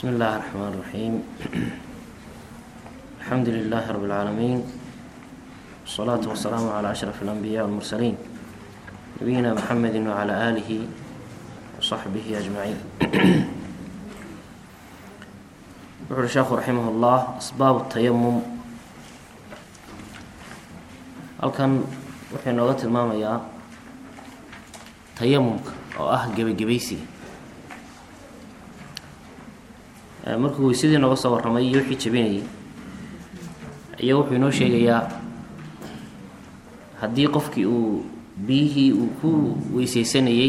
بسم الله الرحمن الرحيم الحمد لله رب العالمين والصلاة والسلام على أشرف الأنبياء والمرسلين نبينا محمد وعلى آله وصحبه أجمعين wuxuuhi sheekhu raximah ullah asbaab tayamum halkan wuxuu inooga tilmaamayaa tayamumka oo ah gebagebaysiga markuu weysadii nooga soo warramay iyo wixii jabinayay ayaa wuxuu inoo sheegayaa haddii qofkii uu biyihii uu ku weysaysanayey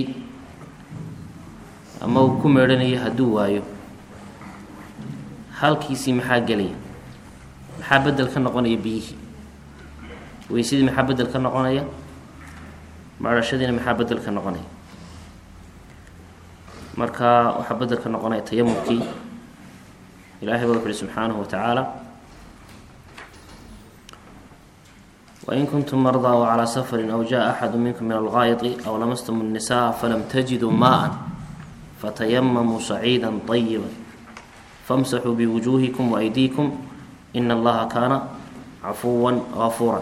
ama uu ku meedhanayay hadduu waayo halkiisii maxaa gelaya maxaa bedel ka noqonaya biyihii weysadii maxaa bedel ka noqonaya maadhashadiina maxaa bedel ka noqonaya marka waxaa bedel ka noqonaya tayamumkii ilahay baa wuxu uhi subxaanahu wa tacaala wain kuntum mardaa wcalىa safari aw jaءa axadu minkum min algaayطi aw lamastum الnisaءa falam tajiduu maءa fatayamamuu saciida طayiba famsaxuu biwujuuhikum waaydiikum ina allaha kaana cafuwa gafuura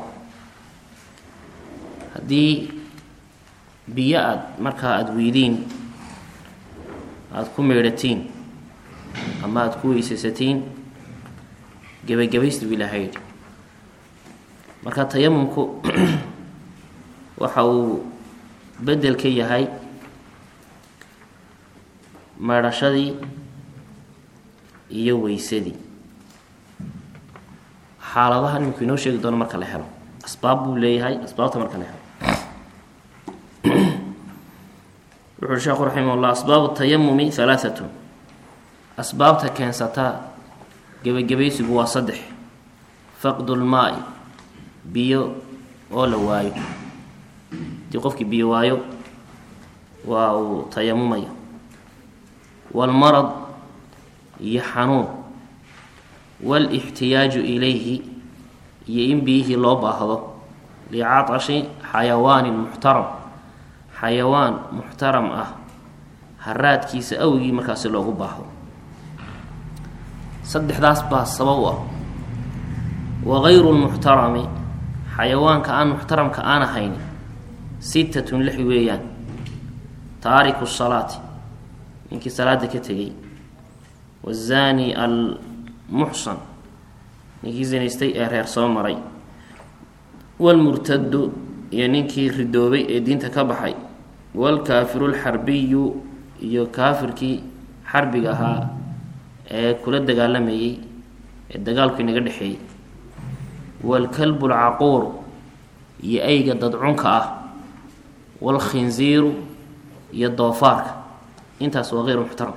haddii biyo aada markaa aada weydiin aada ku meedhatiin ama aada ku weysaysatiin gebagabaysta bu ilaha yidhi marka tayamumku waxa uu bedel ka yahay meedhashadii iyo weysadii xaaladaha iminku inoo sheegi doono marka la helo asbaab buu leeyahay asbaabta marka la helo wuxuui sheekhu raximah llah asbaabu tayamumi halaaatun asbaabta keensataa gebagabaysigu waa saddex faqdu lmaai biyo oo la waayo haddii qofkii biyo waayo waa uu tayamumaya waalmarad iyo xanuun waalixtiyaaju ilayhi iyo in biyihii loo baahdo licatashi xayawaanin muxtaram xayawaan muxtaram ah haraadkiisa awgii markaasi loogu baahdo saddexdaas baa sabab u ah wagayru lmuxtarami xayawaanka aan muxtaramka aan ahayn sittatun lix weeyaan taariku salaati ninkii salaada ka tegay wazaani almuxsan ninkii zinaystay ee reer soo maray waalmurtadu iyo ninkii ridoobay ee diinta ka baxay waalkaafiru lxarbiyu iyo kaafirkii xarbiga ahaa ee kula dagaalamayey ee dagaalku inaga dhexeeyey waalkalbu lcaquuru iyo ayga dadcunka ah waalkhinziiru iyo doofaarka intaas waa hayru muxtaram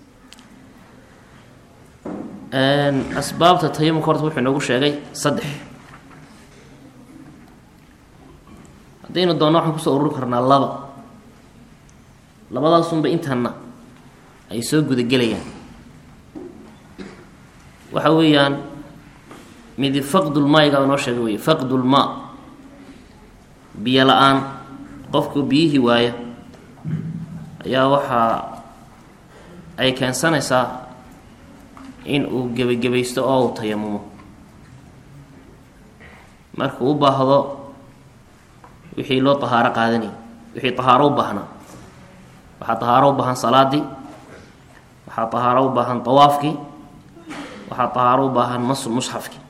asbaabta tayamumka horta wuxuu inoogu sheegay saddex haddaynu doonno waxaan kusoo ururi karnaa laba labadaasunba intanna ay soo gudagelayaan waxa weeyaan midi faqdulmaaygaa inoo sheegay wey faqdulmaa biyo la-aan qofku biyihii waaya ayaa waxaa ay keensanaysaa in uu gebagebaysto oo uu tayamumo markuu u baahdo wixii loo tahaaro qaadanayay wixii tahaaro u baahnaa waxaa tahaaro u baahan salaadii waxaa tahaaro u baahan tawaafkii waxaa tahaaro u baahan masu musxafkii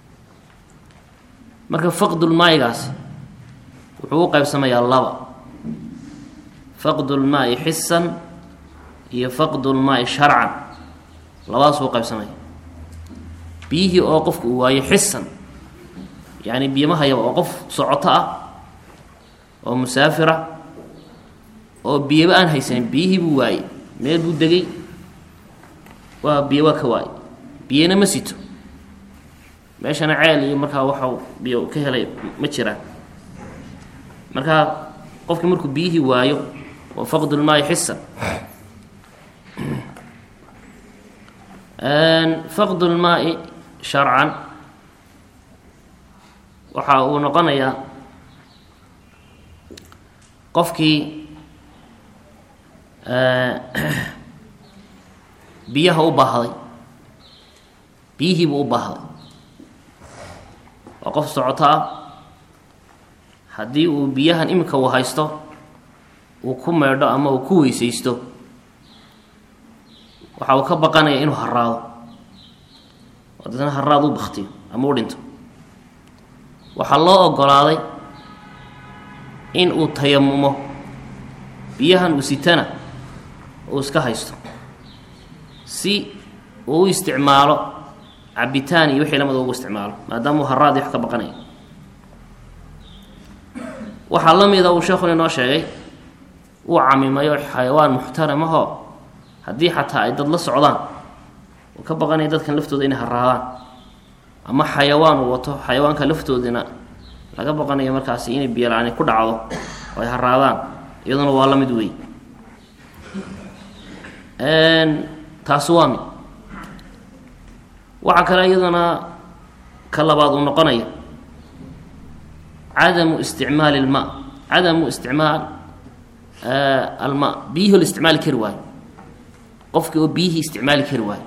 marka faqdulmaayigaasi wuxuu u qaybsamayaa laba faqdulmaai xisan iyo faqdulmaai sharcan labadaasuu qaybsamaya biyihii oo qofku uu waayo xisan yacni biyamahayaba oo qof socoto ah oo musaafira oo biyaba aan haysanin biyihii buu waayey meel buu degay waa biyo waa ka waayey biyana ma sito meeshana ceel iyo markaa waxau biyo ka helay ma jiraan markaa qofkii markuu biyihii waayo waa faqdulmaai xisan faqdulmaai sharcan waxa uu noqonayaa qofkii biyaha u baahday biyihiibuu u baahday waa qof socoto ah haddii uu biyahan iminka uu haysto uu ku meedho ama uu ku weysaysto waxa uu ka baqanaya inuu haraado oo dadna haraad u baktiyo ama u dhinto waxaa loo ogolaaday in uu tayamumo biyahan uu sitana uu iska haysto si uu u isticmaalo cabitaan iyo wixii lamida ugu isticmaalo maadaama uu haraad wax ka baqanaya waxaa la mida uu sheekhu inoo sheegay uu camimayo xayawaan muxtaramahoo haddii xataa ay dad la socdaan uu ka baqanaya dadkan laftooda inay haraadaan ama xayawaan uu wato xayawaanka laftoodina laga baqanayo markaasi inay biyola-ani ku dhacdo oo ay haraadaan iyaduna waa la mid wey taasi waa mid waxaa kale iyaduna ka labaad uu noqonaya cadamu isticmaali ilma cadamu isticmaal alma biyihii oo la isticmaali kari waayo qofkii oo biyihii isticmaali kari waayo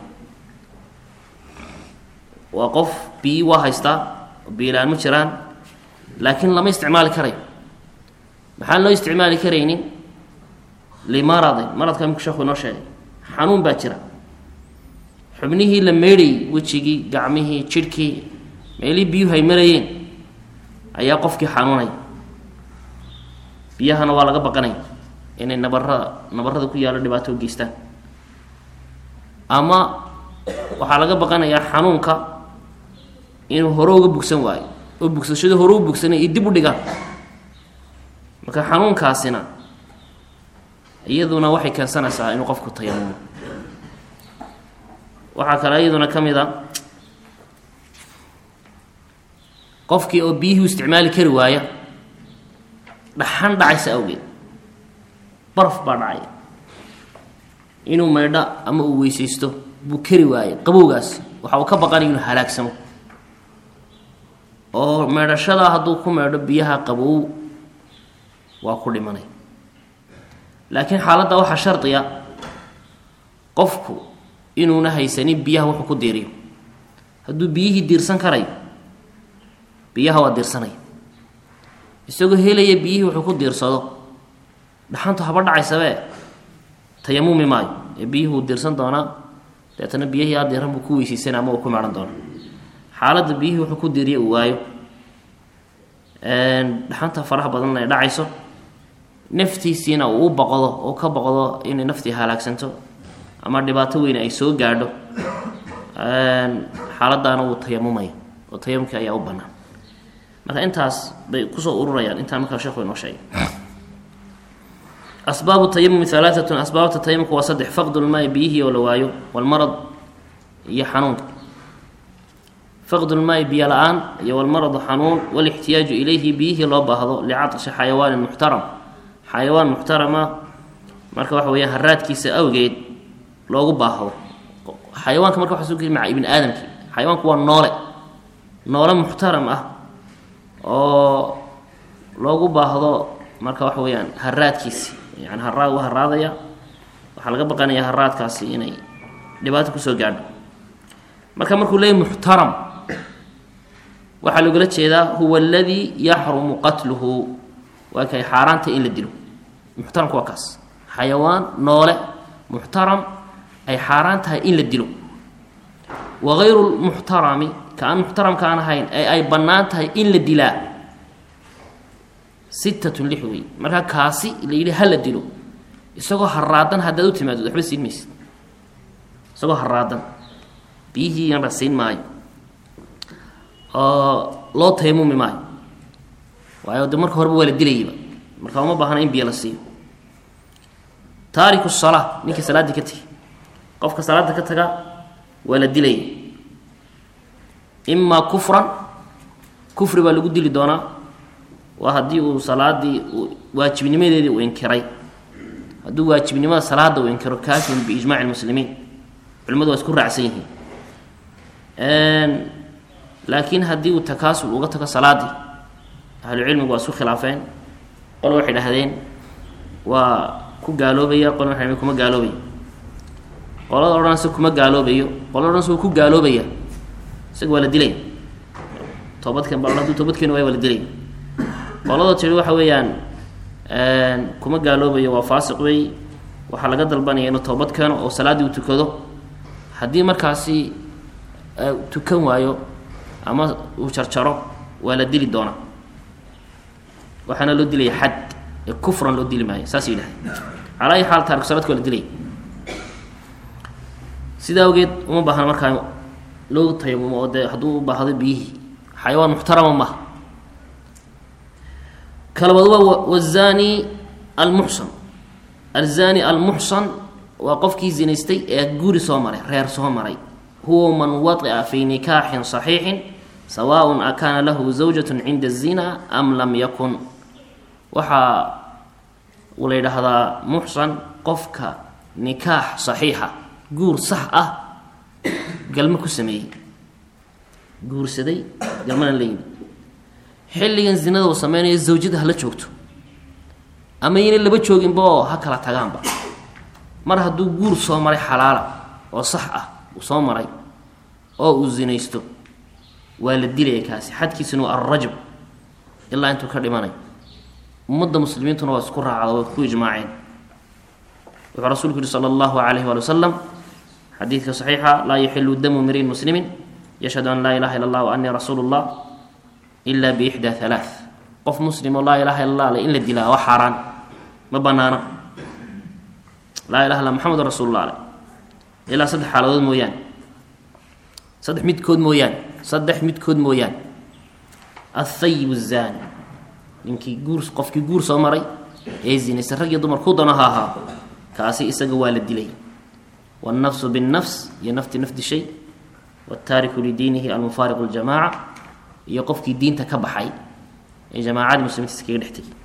waa qof biyi waa haystaa oo biyola-aan ma jiraan laakiin lama isticmaali karayo maxaan loo isticmaali karaynin limaradin maradka imika sheekhu inoo sheegay xanuun baa jira xubnihii la meydhayy wejigii gacmihii jidhkii meelihii biyuhu ay marayeen ayaa qofkii xanuunaya biyahana waa laga baqanaya inay nabarada nabarada ku yaallo dhibaato u geystaan ama waxaa laga baqanayaa xanuunka inuu hore uga bugsan waayo oo bugsashada hore u bugsanay iyo dib u dhigaan marka xanuunkaasina iyaduna waxay keensanaysaa inuu qofku tayamumo waxaa kale iyaduna ka mid a qofkii oo biyihii u isticmaali kari waaya dhaxan dhacaysa awgeed baraf baa dhacaya inuu maydho ama uu weysaysto buu kari waayay qabowgaas waxa uu ka baqanaya inuu halaagsamo oo meedhashadaa hadduu ku meedho biyaha qabow waa ku dhimanay laakiin xaaladda waxaa shardiya qofku inuuna haysanin biyaha wuxuu ku diiriyo hadduu biyihii diirsan karayo biyaha waa diirsanaya isagoo helaya biyihii wuxuu ku diirsado dhaxantu haba dhacaysabe tayamumi maayo ee biyihii wuu diirsan doonaa deetana biyihii adiran buu ku weysaysanaa ama uu ku meedhan doonaa xaaladda biyihii wuxuu ku diiriya uu waayo dhaxanta faraha badanna ay dhacayso naftiisiina uu u boqdo oo ka boqdo inay naftii halaagsanto ama dhibaato weyne ay soo gaadho xaaladaana wuu tayamumaya oo tayamumkii ayaa u bannaan marka intaas bay kusoo ururayaan intaa markaa sheekhu inoo sheegay asbaabu tayamumi alaaatun asbaabta tayamumka waa saddex faqdulmaai biyihii oo la waayo walmarad iyo xanuunka faqdulmaai biyo la-aan iyo walmaradu xanuun walixtiyaaju ilayhi biyihii loo baahdo licatashi xayawaanin muxtaram xayawaan muxtarama marka waxa weeyaan haraadkiisa awgeed loogu baahdo xayawaanka marka waxa soo geli maca ibni aadamki xayawaanku waa noole noole muxtaram ah oo loogu baahdo marka waxa weeyaan haraadkiisi yani haraad u haraadaya waxaa laga baqanaya haraadkaasi inay dhibaato kusoo gaadho marka markuu leeyahy muxtaram waxaa loogala jeedaa huwa aladii yaxrumu qatluhu waa kay xaaraanta in la dilo muxtaramka waa kaas xayawaan noole muxtaram ay xaaraan tahay in la dilo wagayru lmuxtarami ka aan muxtaramka aan ahayn ee ay bannaan tahay in la dilaa sittatun lix wey markaa kaasi la yidhi ha la dilo isagoo haraadan haddaad u timaadod waxba siin maysid isagoo haraadan biyihii yanra siin maayo oo loo tayamumi maayo waayo de marka horeba waa la dilayaba marka uma baahna in biyo la siiyo taariku salaa ninkii salaaddii ka tegay qofka salaada ka taga waa la dilaya imaa kufran kufri baa lagu dili doonaa waa haddii uu salaadii waajibnimadeedii uu inkiray hadduu waajibnimada salaada uu inkiro kaafirun biijmaci lmuslimiin culimadu waa isku raacsan yihiin laakiin haddii uu takaasul uga tago salaadii ahlucilmigu waa isku khilaafeen qole waxay dhahdeen waa ku gaaloobaya qole waxay kuma gaaloobaya qolada odhanaysa kuma gaaloobayo qolada odhanaysa wuu ku gaaloobaya isaga waa la dilaya toobadkeen bal haduu toobadkeeni waay waa la dilaya qolada tiri waxa weeyaan kuma gaaloobayo waa faasiq wey waxaa laga dalbanaya inuu toobad keeno oo salaaddii uu tukado haddii markaasi tukan waayo ama uu jarjaro waa la dili doonaa waxaana loo dilaya xad ee kufran loo dili maayo saas yidhahay calaa ayi xaal taariku salaadka waa la dilaya sidaa awgeed uma baahna markaa loo tayamumo oo dee hadduu u baahdo biyihii xayawaan muxtarama maha kalabaad waa wazani almuxsan alzani almuxsan waa qofkii zinaystay ee guri soo maray reer soo maray huwa man waطica fi nikaaxin صaxiixin sawaء akaana lahu zawjaة cinda الzina am lam yakun waxaa la yidhaahdaa muxsan qofka nikaax صaxiixa guur sax ah galmo ku sameeyey guursaday galmana la yimi xilligan zinada uu sameynayo zawjada hala joogto ama yna laba jooginba oo ha kala tagaanba mar hadduu guur soo maray xalaala oo sax ah uu soo maray oo uu zinaysto waa la dilaya kaasi xadkiisuna waa alrajm ilaa intuu ka dhimanayo ummadda muslimiintuna waa isku raacda way ku ijmaaceen wuxuu rasuulku yihi sala allahu calayhi waali wasalam xadiidka saxiixa laa yaxilu damu mriin muslimin yashhadu an laa ilaha illa allah wa anii rasuulu llah ila biixdaa halaa qof muslim oo laa ilaha illa allah le in la dilaa waa xaaraan ma banaana laa ilaha illa maxamedun rasuulullah ale ilaa saddex xaaladood mooyaane saddex midkood mooyaane saddex midkood mooyaane athayib zani ninkii guur qofkii guur soo maray ee zinaysa rag iyo dumar ku dano ha ahaa kaasi isaga waa la dilay wاnnafsu bالnafs iyo nafti naf dishay wاtaariku lidiinihi almufaariqu اljamaca iyo qofkii diinta ka baxay ee jamaacadii muslimiinta iskaga dhex tegay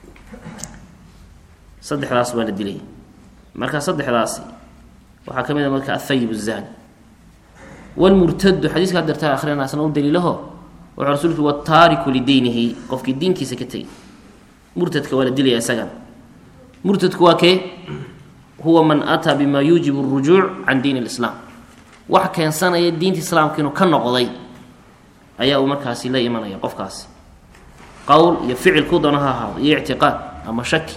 saddexdaas waa la dilay marka saddexdaasi waxaa ka mid a marka athayib الzani wlmurtadu xadiiska hadeertaa akhrina asna u daliilaho wuxuu rasuulku wataariku lidiinihi qofkii diinkiisa ka tegay murtadka waa la dilaya isagana murtadku waa kee huwa man ataa bima yuujibu اrujuuc can diin اlislaam wax keensanaya diinta islaamka inuu ka noqday ayaa uu markaasi la imanaya qofkaasi qowl iyo ficil ku dano ha ahaado iyo ictiqaad ama shaki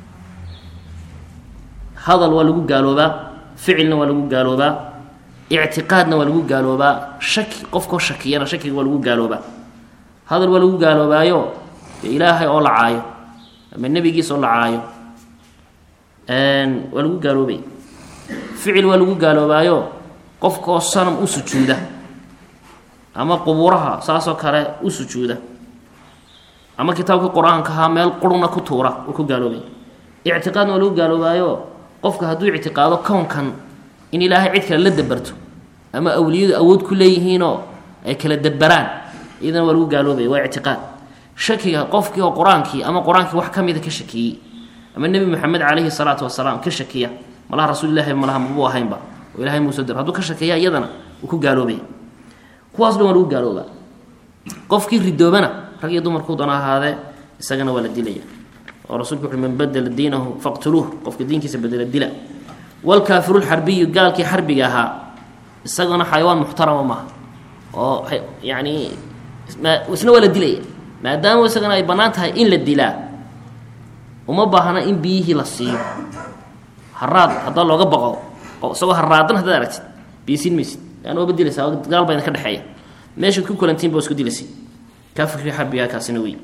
hadal waa lagu gaaloobaa ficilna waa lagu gaaloobaa ictiqaadna waa lagu gaaloobaa shaki qofkoo shakiyana shakiga waa lagu gaaloobaa hadal waa lagu gaaloobaayo dee ilaahay oo la caayo ama nebigiisa oo la caayo waa lagu gaaloobay ficil waa lagu gaaloobaayo qofkaoo sanam u sujuuda ama qubuuraha saasoo kale u sujuuda ama kitaabka qur-aanka ahaa meel quruna ku tuura uu ku gaaloobay ictiqaadna waa lagu gaaloobaayo qofka hadduu ictiqaado kownkan in ilaahay cid kale la dabarto ama awliyadu awood ku leeyihiinoo ay kala dabaraan iyadana waa lagu gaaloobaya waa ictiqaad shakiga qofkii oo qur-aankii ama qur-aankii wax ka mida ka shakiyey ama nebi moxamed calayhi salaatu wasalaam ka shakiya malaha rasuulilahi malaha mabuu ahaynba oo ilahay muuse dir hadduu ka shakeeya iyadana uu ku gaaloobaya kuwaas dhan waa lagu gaaloobaa qofkii ridoobana rag iyo dumarkuu doona ahaadee isagana waa la dilaya oo rasulku wuxu man badela diinahu faqtuluuh qofka diinkiisa bedela dila wlkaafiru lxarbiyu gaalkii xarbiga ahaa isagana xayawaan muxtarama maaha oo yani isna waa la dilaya maadaama isagana ay bannaan tahay in la dilaa uma baahna in biyihii la siiyo haraad haddaa looga baqo isagoo haraadan haddaad aragtid biisiin maysid an waaba dilaysaa gaal bayna ka dhexeeya meeshaad ku kulantiin ba isku dilaysa kaafirkii xarbigaa kaasina wey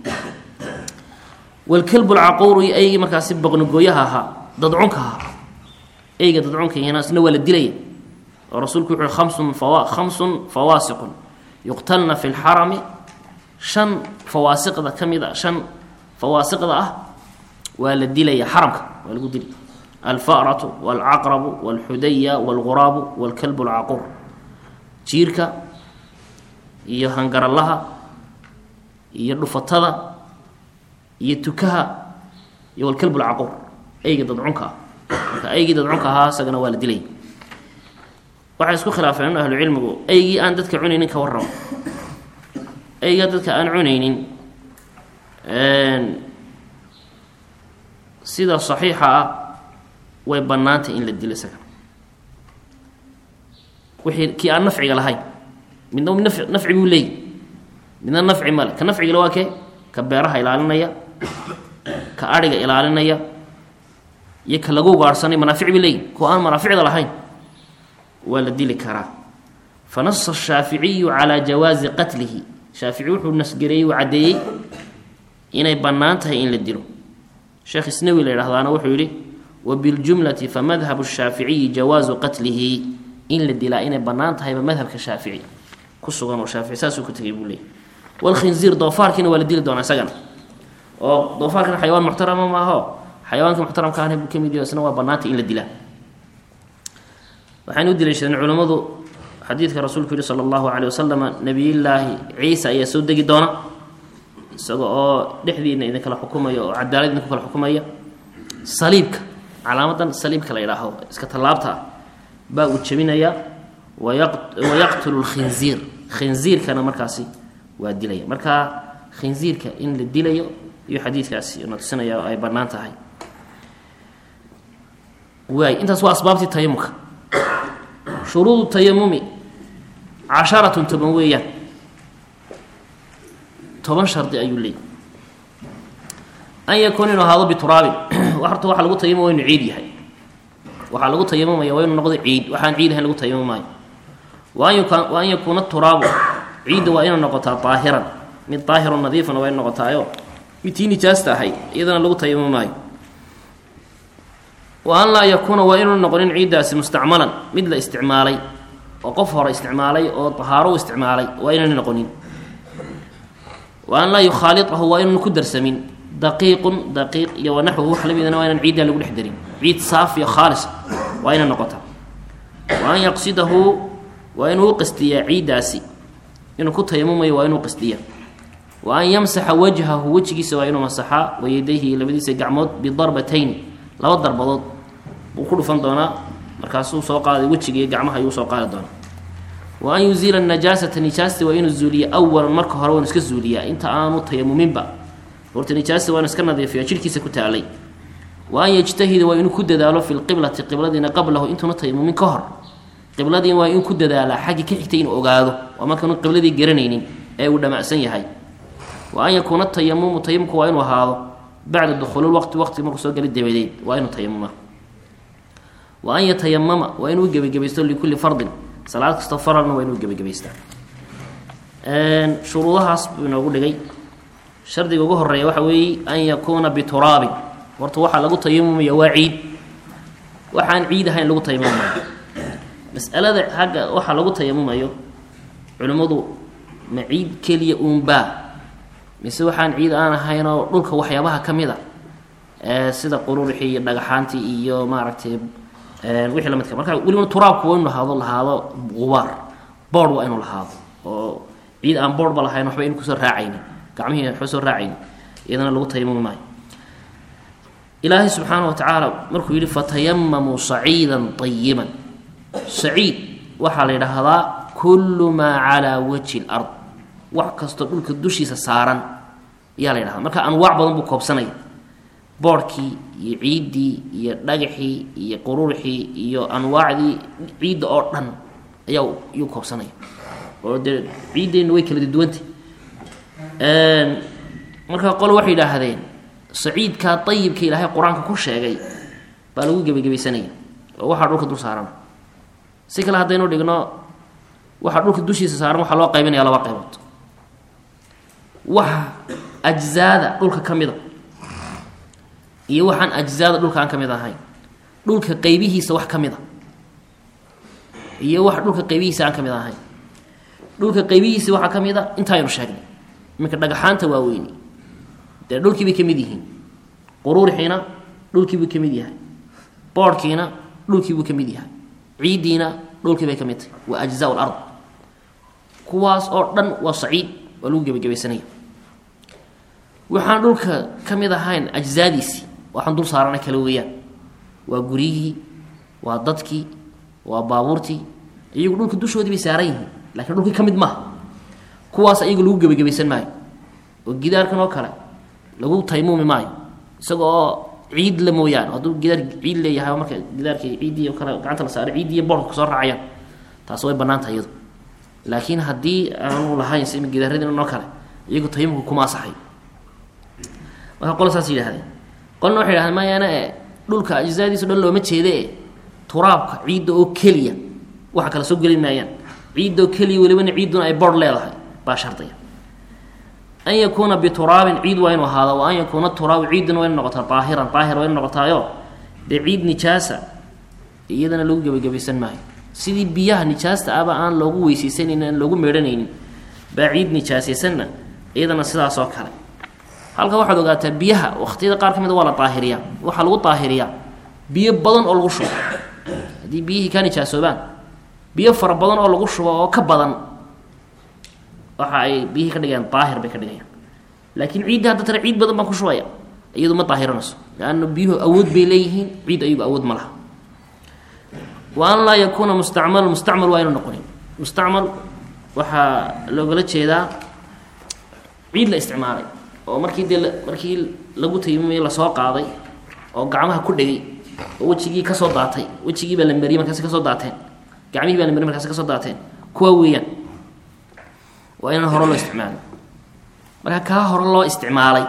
walkalbu lcaquuru iyo aygii markaasi boqnogooyaha ahaa dadcunka ahaa eyga dadcunkayana isna waa la dilaya oo rasuulku wuxu uhi khamsun fawa khamsun fawaasiqun yuqtalna fi lxarami shan fawaasiqda ka mid a shan fawaasiqda ah waa la dilaya xaramka waa lagu dili alfaratu walcaqrabu walxudaya walguraabu walkalbu lcaquur jiirka iyo hangaralaha iyo dhufatada iyo tukaha iyo walkalbu lcaquur eyga dadcunka ah marka aygii dadcunka ahaa isagana waa la dilay waxay isku khilaafeen ahlucilmigu eygii aan dadka cunaynin ka warramo eygaa dadka aan cunaynin sida saxiixa ah way bannaantay in la dilo isaga wixii kii aan nafciga lahayn midna naf nafci buu leeyahy midna nafci male ka nafcigale waa kee ka beeraha ilaalinaya ka adhiga ilaalinaya iyo ka lagu gaarhsanay manaafic bay leeyihin kuwa aan manaaficda lahayn waa la dili karaa fanasa ashaaficiyu calaa jawaazi qatlihi shaafici wuxuu nasgareeyey uu caddeeyey inay bannaan tahay in la dilo sheekh isnawi la yidhahdaana wuxuu yidhi wabiljumlati famadhabu shaaficiyi jawaazu qatlihi in la dilaa inay bannaan tahayba madhabka shaafici ku sugan oo shaafici saasuu ku tegay buu leeyay walkhinziir doofaarkiina waa la dili doonaa isagana oo doofaarkana xayawaan muxtarama maaho xayawaanka muxtaramka ahna buu ka mid yaho isna waa bannaantay in la dilaa waxaynu u daliishadeen culammadu xadiidka rasuulku yihi sala allahu caleyh wasalama nebiyullaahi ciisa ayaa soo degi doona isaga oo dhexdiina idin kala xukumaya oo cadaalad idinku kala xukumaya saliibka calaamadan saliibka la yidhaaho iska tallaabta ah baa uu jebinaya wayaqtulu lkhinziir khinziirkana markaasi waa dilaya marka khinziirka in la dilayo iyo xadiidkaasi na tusinaya oo ay bannaan tahay waay intaas waa asbaabtii tayamumka shuruudu tayamumi casharatun toban weeyaan toban shardi ayuu leeyay an yakuuna inu ahaado bituraabin horta waxaa lagu tayamum waa inu ciid yahay waxaa lagu tayamumaya waa inu noqdo ciid waxaan ciid ahayn lagu tayamumaayo wa an yakuuna turaabu ciidda waa inay noqotaa daahiran mid daahirun nadiifan waa ina noqotaayo mid tii nijaasta ahayd iyadana lagu tayamumaayo wa an laa yakuuna waa inuu noqonin ciiddaasi mustacmalan mid la isticmaalay oo qof hore isticmaalay oo tahaaro u isticmaalay waa inayna noqonin wa an laa yukhaaliahu waa inuuna ku darsamin daqiiqun daqiiq iyo wanaxwuhu wax lamidana waa inaan ciiddaa lagu dhex darin ciid saafiya khaalis waa inay noqotaa wa an yaqsidahu waa inuu u qastiyaa ciiddaasi inuu ku tayamumayo waa inuu qastiya wa an yamsaxa wajhahu wejigiisa waa inuu masaxaa wayadayhi labadiisa gacmood bidarbatayni laba darbadood buu ku dhufan doonaa markaasuu soo qaaday wejiga iyo gacmaha ayuu soo qaadi doonaa wa an yuziila najaasata nijaasti waa inuu zuuliya awalan marka hore waanu iska zuuliyaa inta aanu tayamuminba horta nijaasti waanu iska nadiifiya jirhkiisa ku taalay wa an yajtahida waa inuu ku dadaalo fi lqiblati qibladiina qablahu intuuna tayamumin ka hor qibladiina waa in ku dadaalaa xaggii ka xigtay inuu ogaado waa markaanu qibladii garanaynin ee uu dhamacsan yahay wa an yakuuna tayamumu tayamumku waa inuu ahaado bacda dukhuulilwaqti waqti markuu soo gala dabadeed waa inuu tayamuma wa an yatayamama waa inuu gebagabaysto likulli fardin salaad kastoo faralna waa inuu gebagabaystaa shuruudahaas buu inoogu dhigay shardiga ugu horeeya waxa weeye an yakuuna bituraabin horta waxaa lagu tayamumaya waa ciid waxaan ciid ahayn lagu tayamumayo masalada xagga waxaa lagu tayamumayo culimmadu ma ciid keliya uunbaa mise waxaan ciid aan ahaynoo dhulka waxyaabaha ka mid a sida qururixii iyo dhagaxaantii iyo maaragtay wixii lamidka marka welibana turaabku waa inu lahaado lahaado gubaar boord waa inuu lahaado oo ciid aan boordba lahayn waxba inu kusoo raacayni gacmihii waxba soo raacayni iyadana lagu tayamumi maayo ilaahay subxaana wa tacaala markuu yidhi fatayamamuu saciidan ayiban saciid waxaa la yidhaahdaa kullu maa calaa wajhi lard wax kastoo dhulka dushiisa saaran ayaa la yidhahda marka anwaac badan buu koobsanaya boodhkii iyo ciiddii iyo dhagaxii iyo qururxii iyo anwaacdii ciidda oo dhan ayaa yuu koobsanaya oo dee ciiddeenna way kala duwantay marka qole waxay yidhaahdeen saciidkaa ayibka ilaahay qur-aanka ku sheegay baa lagu gebagabaysanaya oo waxaa dhulka dul saaran si kale haddaynu dhigno waxaa dhulka dushiisa saaran waxaa loo qaybinaya laba qaybood waxa ajzaada dhulka ka mida iyo waxaan ajzaada dhulka aan ka mid ahayn dhulka qaybihiisa wax ka mid a iyo wax dhulka qaybihiisa aan ka mid ahayn dhulka qaybihiisa waxaa ka mid a intaaynu sheegnay iminka dhagaxaanta waaweyni dee dhulkiibay ka mid yihiin quruurixiina dhulkiibuu ka mid yahay boodhkiina dhulkiibuu ka mid yahay ciiddiina dhulkiibay ka mid tahay waa ajzaa lard kuwaas oo dhan waa saciid waa lagu gebagabaysanaya waxaan dhulka ka mid ahayn ajzaadiisii waxaan dul saarana kale weeyaan waa guryihii waa dadkii waa baabuurtii iyagu dhulka dushoodii bay saaran yihiin lakiin dhulkii ka mid maaha kuwaas iyagu lagu gebagabaysan maayo oo gidaarkan oo kale lagu taymuumi maayo isaga oo ciid la mooyaane hadduu gidaar ciid leeyahay marka gidaarkii ciiddii o kale gacanta la saaray ciiddii iyo boorka kasoo raacayaan taas way banaantah iyadu laakiin haddii aanu lahayn si gidaaradiin oo kale iyagu tayamumka kuma asaxay marka qolo saas yidhahdeen qolna waxay yidhahdeen mayaana e dhulka ajzaadiiso dhan looma jeede e turaabka ciidda oo keliya waxa kale soo geli maayaan ciidda oo keliya welibana ciidduna ay bor leedahay baa shardiga an yakuuna bituraabin ciid waa inu ahaado wa an yakuuna turaabu ciidduna waa inu noqotaa daahiran daahir waa inu noqotaayo dee ciid nijaasa iyadana lagu gebagabaysan maayo sidii biyaha nijaasta aba aan loogu weyseysanaynin aan loogu meedhanaynin baa ciid nijaasaysanna iyadana sidaas oo kale halka waxaad ogaataa biyaha waqtiyada qaar ka mid waa la daahiriyaa waxaa lagu daahiriyaa biyo badan oo lagu shubo haddii biyihii ka nijaasoobaan biyo fara badan oo lagu shubo oo ka badan waxa ay biyihii ka dhigayaan daahir bay ka dhigayaan laakiin ciidda hadda tare ciid badan baan ku shubaya iyadu ma daahiranayso leanna biyuhu awood bay leeyihiin ciid ayagu awood ma laha wa an laa yakuuna mustacmal mustacmal waa inu noqonin mustacmal waxaa loogala jeedaa ciid la isticmaalay oo markii dee markii lagu tayamumay lasoo qaaday oo gacmaha ku dhegay oo wejigii kasoo daatay wejigii baa la mariyey markaasi kasoo daateen gacmihii baa la mariyey markaasi kasoo daateen kuwa weeyaan waa inaan hore loo isticmaalay marka kaa hore loo isticmaalay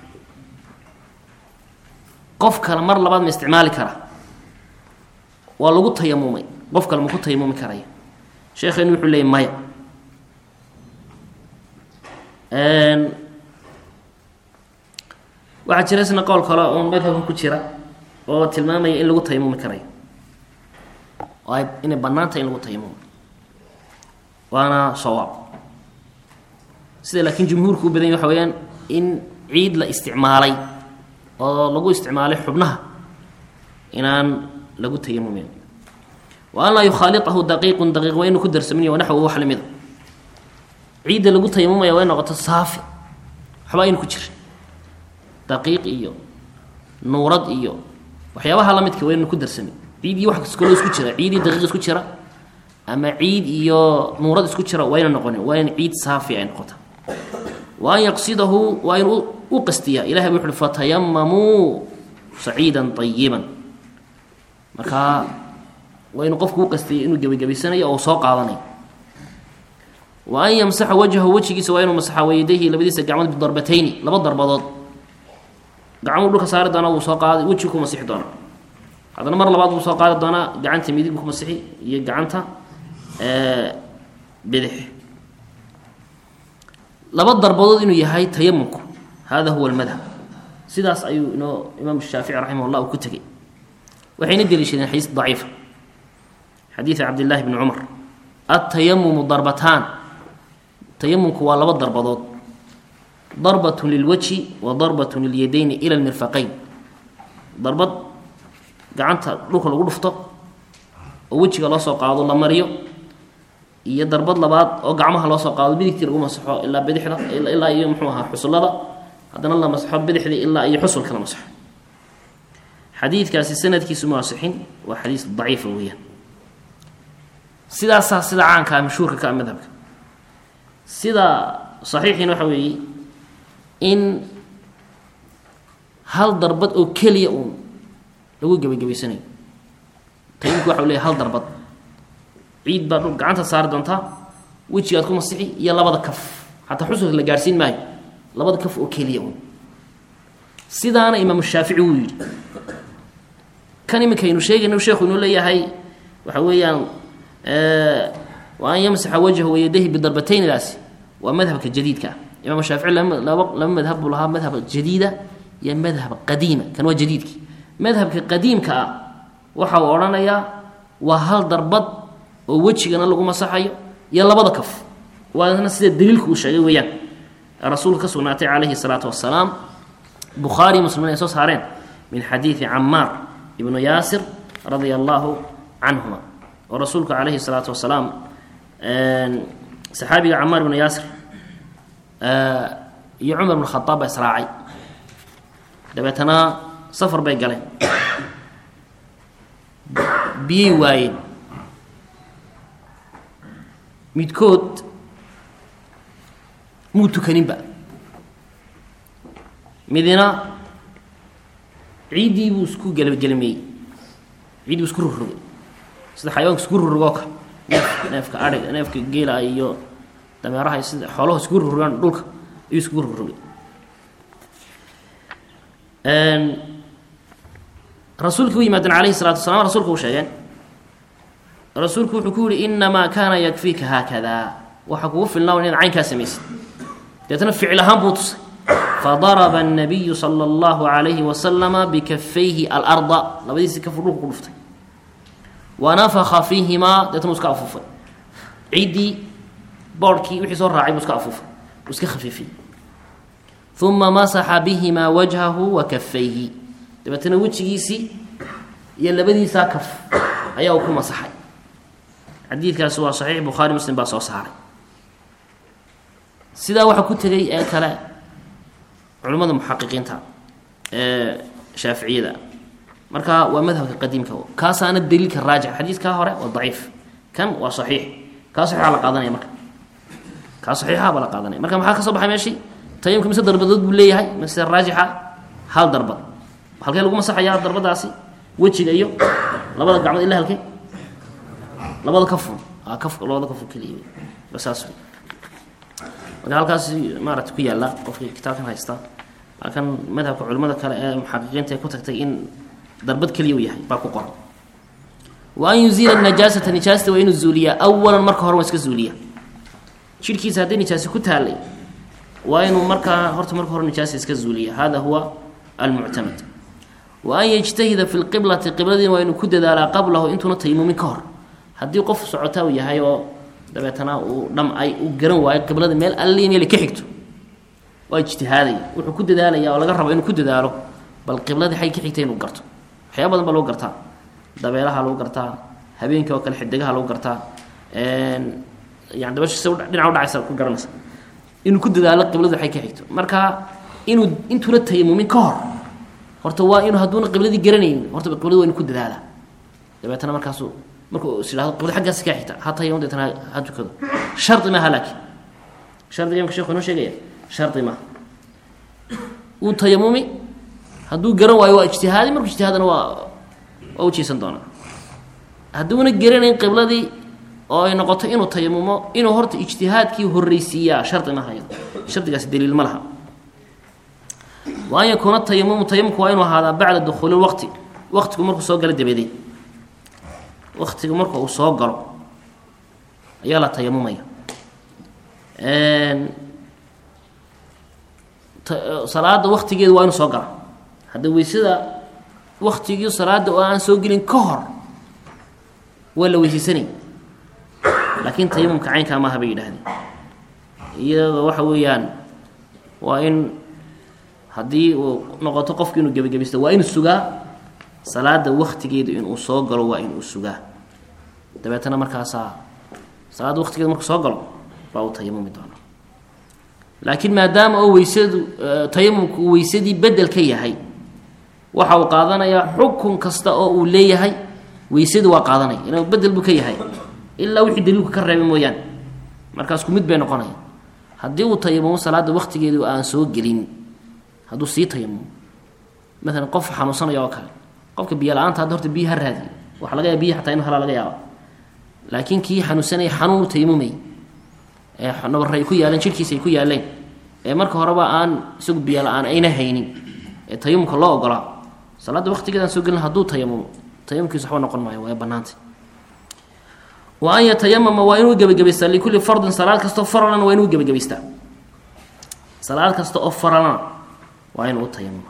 qof kale mar labaad ma isticmaali kara waa lagu tayamumay qof kale ma ku tayamumi karaya sheekheenu wuxuu leeyay maya waxaa jira isna qowl kale oon madhabkan ku jira oo tilmaamaya in lagu tayamumi karayo oo ay inay bannaan tahay in lagu tayamumo waana sawaab sida laakiin jumhuurku u badan yahy waxa weeyaan in ciid la isticmaalay oo lagu isticmaalay xubnaha inaan lagu tayamumin wa an laa yukhaaliahu daqiiqun daqiiq waa inu ku darsamin wa naxwu wax lamida ciidda lagu tayamumaya waa in noqoto saafi waxba aynu ku jirin daqiiq iyo nuurad iyo waxyaabaha la midka waa ynu ku darsamin ciid iyo wax kaloo isku jira ciid iyo daqiiq isku jira ama ciid iyo nuurad isku jira waa yna noqonin waa in ciid saafi ay noqota wa an yaqsidahu waa in u qastiyaa ilahay bu wuxu uhi fatayamamuu saciidan ayiban markaa waa inuu qofku u qastiyay inuu gebagabaysanayo oo soo qaadanayo wa an yamsaxa wajhahu wejigiisa waa inuu masaxa wayadayhi labadiisa gacmood bidarbatayni laba darbadood gacmuu dhulka saari doonaa wuu soo qaada wejigu ku masixi doonaa haddana mar labaad wuu soo qaadi doonaa gacanta midig buu ku masixi iyo gacanta bidix laba darbadood inuu yahay tayamumku hada huwa almadhab sidaas ayuu inoo imaam shaafici raximah llah uu ku tegey waxayna deliishadeen xadiis daciifa xadiida cabdillahi bni cumar atayamumu darbataan tayamumku waa laba darbadood darbatun lilwajhi wa darbatun lilyadayni ila lmirfaqayn darbad gacanta dhulka lagu dhufto oo wejiga loo soo qaado la mariyo iyo darbad labaad oo gacmaha loo soo qaado midigtii lagu masaxo ilaa bidixda ilaa iyo muxuu ahaa xusullada haddana la masaxo bidixdii ilaa iyo xusulka la masaxo xadiidkaasi sanadkiisu ma asixin waa xadiis daciifa weeyaan sidaasaa sida caankaa mashhuurka ka a madhabka sida saxiixiina waxa weeye in hal darbad oo keliya uun lagu gebagabaysanayo tayimku waxa u leeyahy hal darbad ciid baa dhul gacanta saari doontaa wejigaad ku masixi iyo labada kaf xataa xusulka la gaarhsiin maayo labada kaf oo keliya uun sidaana imaamu shaafici wuu yidhi kan iminkaynu sheegayno sheekhu inuu leeyahay waxa weeyaan wa an yamsaxa wajhahu wayadahi bidarbataynidaasi waa madhabka jadiidka ah imaam shaafici laba laba madhab buu lahaa madhab jadiida iyo madhab qadiima kan waa jadiidkii madhabka qadiimka ah waxa uu odhanayaa waa hal darbad oo wejigana lagu masaxayo iyo labada kaf waana sida daliilku uu sheegay weeyaan rasuulka ka sugnaatay calayhi salaatu wasalaam bukhaari muslimin ay soo saareen min xadiidi camaar ibnu yaasir radia allaahu canhuma oo rasuulku calayhi salaatu wasalaam saxaabiga camaar ibnu yaasir iyo cumar bn khadaab baa israacay dabeetana safar bay galeen biyay waayeen midkood muu tukaninba midina ciiddii buu isku gelgelmeeyey ciiddii buu isku rurrogay sida xayawanka isku rurrogoo kale neef neefka adhiga neefka geela iyo dameeraha sida xoolaha iskugu rogrogaan dhulka ayuu iskugu rogrogay rasuulkii u yimaadeen calayhi salatu wasalaam rasuulka u sheegeen rasuulku wuxuu ku yihi inamaa kaana yakfiika haakada waxaa kugu filnaa inaad caynkaa samaysid deetna ficil ahaan buu tusay fadaraba الnabiyu salى اllahu عalayhi wasalama bikafayhi alarda labadiisii kafu dhulka ku dhuftay wanafaka fiihimaa deetna uu iska afuufay ciddii boorhkii wixii soo raacay buu iska afuufay uu iska khafiifiyey uma masaxa bihimaa wajhahu wa kafayhi dabeetna wejigiisii iyo labadiisaa kaf ayaa uu ku masaxay xadiidkaasi waa saxiix bukhaari muslim baa soo saaray sidaa waxaa ku tegay ee kale culimmada muxaqiqiinta ee shaaficiyada marka waa madhabka qadiimka kaasaana daliilka raajix xadiidkaa hore waa daciif kan waa saxiix kaa saxiixa la qaadanaya marka kaa saxiixa baa la qaadanaya marka maxaa ka soo baxay meeshii tayamka mise darbadood buu leeyahay mise raajixa hal darbad halkee lagu masaxayaa darbadaasi wejiga iyo labada gacmood ila halkee labada kafun a kaf labada kafun keliya basaas wey marka halkaas maarata ku yaalla qofkii kitaabkan haysta halkan madhabka culimmada kale ee muxaqiqiinta ee ku tagtay in darbad keliya u yahay baa ku qoran wa an yuziila najaasata nijaasta waa inuu zuuliyaa awalan marka hore waa iska zuuliya jidhkiisa hadday nijaasi ku taallay waa inuu markaa horta marka hore nijaasa iska zuuliya hada huwa almuctamad wa an yajtahida fi lqiblati qibladiina waa inuu ku dadaalaa qablahu intuuna tayimumin ka hor haddii qof socotaa uu yahay oo dabeetana uu dhamcay uu garan waayo qiblada meel alli meel ka xigto waa ijtihaadaya wuxuu ku dadaalaya oo laga rabo inuu ku dadaalo bal qibladii xay ka xigtay inuu garto waxyaaba badan baa lagu gartaa dabeelaha lagu gartaa habeenkii oo kale xidigaha lagu gartaa yani dabasha si dhinaca udhacaysa ku garanaysa inuu ku dadaalo qibladu waxay ka xigto marka inuu intuuna tayamumin ka hor horta waa inuu hadduuna qibladii garanaynin horta qibladu waa inu ku dadaala dabeetana markaasu markuu is idhahdo qiblada xaggaasi kaa xigta ha tayamum deetana ha tukado shardi maaha laakiin shardiga imka sheekhu inoo sheegaya shardi maaha uu tayamumi hadduu garan waayo waa ijtihaadi markuu ijtihaadana waa waa ujiisan doonaa hadduuna garanayn qibladii oo ay noqoto inuu tayamumo inuu horta ijtihaadkii horreysiiyaa shardi maaha iyado shardigaasi daliil ma laha wa an yakuuna tayamumu tayamumku waa inuu ahaadaa bacda dukhuuli lwaqti waqtigu markuu soo galo dabadeed waqtigu marka uu soo galo ayaa la tayamumaya salaada waktigeedu waa inuu soo gala hadda weysada waktigii salaada oo aan soo gelin ka hor waa la weyseysanay laakiin tayamumka caynkaa maaha bay yidhaahdeen iyadoo waxa weeyaan waa in haddii uu noqoto qofku inuu gebagabaysto waa inuu sugaa salaada waktigeedu inuu soo galo waa inuu sugaa dabeetana markaasaa salaada waktigeedu markuu soo galo baa uu tayamumi doona laakiin maadaama oo weysadu tayamumku uu weysadii bedel ka yahay waxa uu qaadanayaa xukun kasta oo uu leeyahay weysadu waa qaadanaya inuu bedel buu ka yahay ilaa wixii daliilku ka reebay mooyaane markaas ku mid bay noqonaya haddii uu tayamumo salaada waktigeedu aan soo gelin hadduu sii tayamumo maalan qof xanuunsanaya oo kale qofka biyo la-aanta hadda horta biyo ha raadiyo waxa laga yaaba biyi xataa inu helaa laga yaaba laakiin kii xanuunsanaya xanuun u tayamumay ee nabarre ay ku yaaleen jidhkiisa ay ku yaaleen ee marka horeba aan isagu biyo la-aan ayna haynin ee tayamumka loo ogolaa salaadda waktigeedaan soo gelin hadduu tayamumo tayamumkiisa waxba noqon maayo waa banaantay wa an yatayamama waa inuu gebagabaystaa likulli fardin salaad kastoo faralana waa inuu gebagabaystaa salaad kasta oo faralana waa inuu tayamuma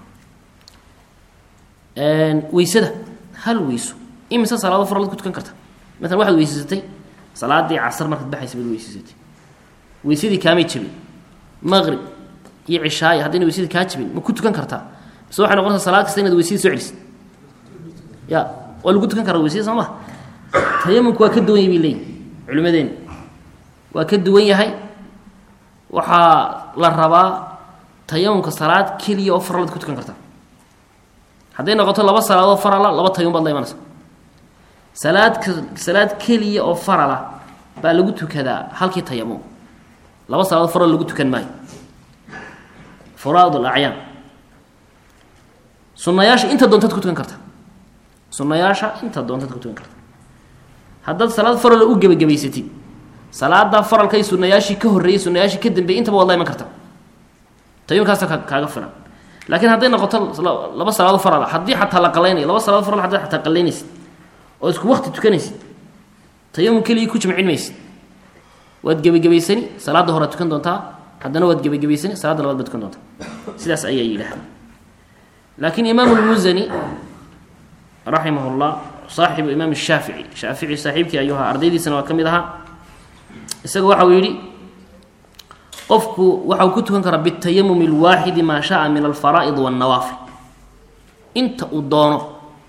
weysada hal weyso imise salaado faralad ku tukan karta maalan waxaad weysaysatay salaadii casar markaad baxaysa baad weysaysatay weysadii kaamay jabin maqrib iyo cishaayi haddayna weysadii kaa jabin ma ku tukan kartaa mise waxay noqonaysaa salaad kasta inaad weysadii soo celisid ya waa lagu tukan karaa weysada soo ma tayamumku waa ka duwan yahy bay leeyihin culimadeena waa ka duwan yahay waxaa la rabaa tayamumka salaad keliya oo faralad ku tukan kartaa hadday noqoto laba salaadoo farala laba tayamum baad la imanaysa salaadka salaad keliya oo farala baa lagu tukadaa halkii tayamum laba salaadood faral lagu tukan maayo furaad alacyaan sunayaasha inta doontaad ku tukan karta sunayaasha inta doontaad ku tukan karta haddaad salaad farala u gebagabaysatid salaadaa faralkay sunayaashii ka horreeyey sunayaashii ka dambeeyey intaba waad la iman karta tayamumkaasa ka kaaga filan laakiin hadday noqoto laba salaado farala haddii xataa la qalaynayo laba salaado faral haddaad xataa qalaynaysid oo isku waqti tukanaysid tayamum keligii ku jimcin maysid waad gebagabaysani salaadda horead tukan doontaa haddana waad gebagabaysani salaadda labaad baad tukan doontaa sidaas ayaa yidhaahda laakiin imaam lmusani raximah llah saaxibu imaam shaafici shaafici saaxiibkii ayuu ahaa ardaydiisana waa ka mid ahaa isaga waxa uu yidhi qofku waxau ku tukan karaa bitayamum اlwaaxidi maa shaaa min alfaraa'id wاnnawaafil inta uu doono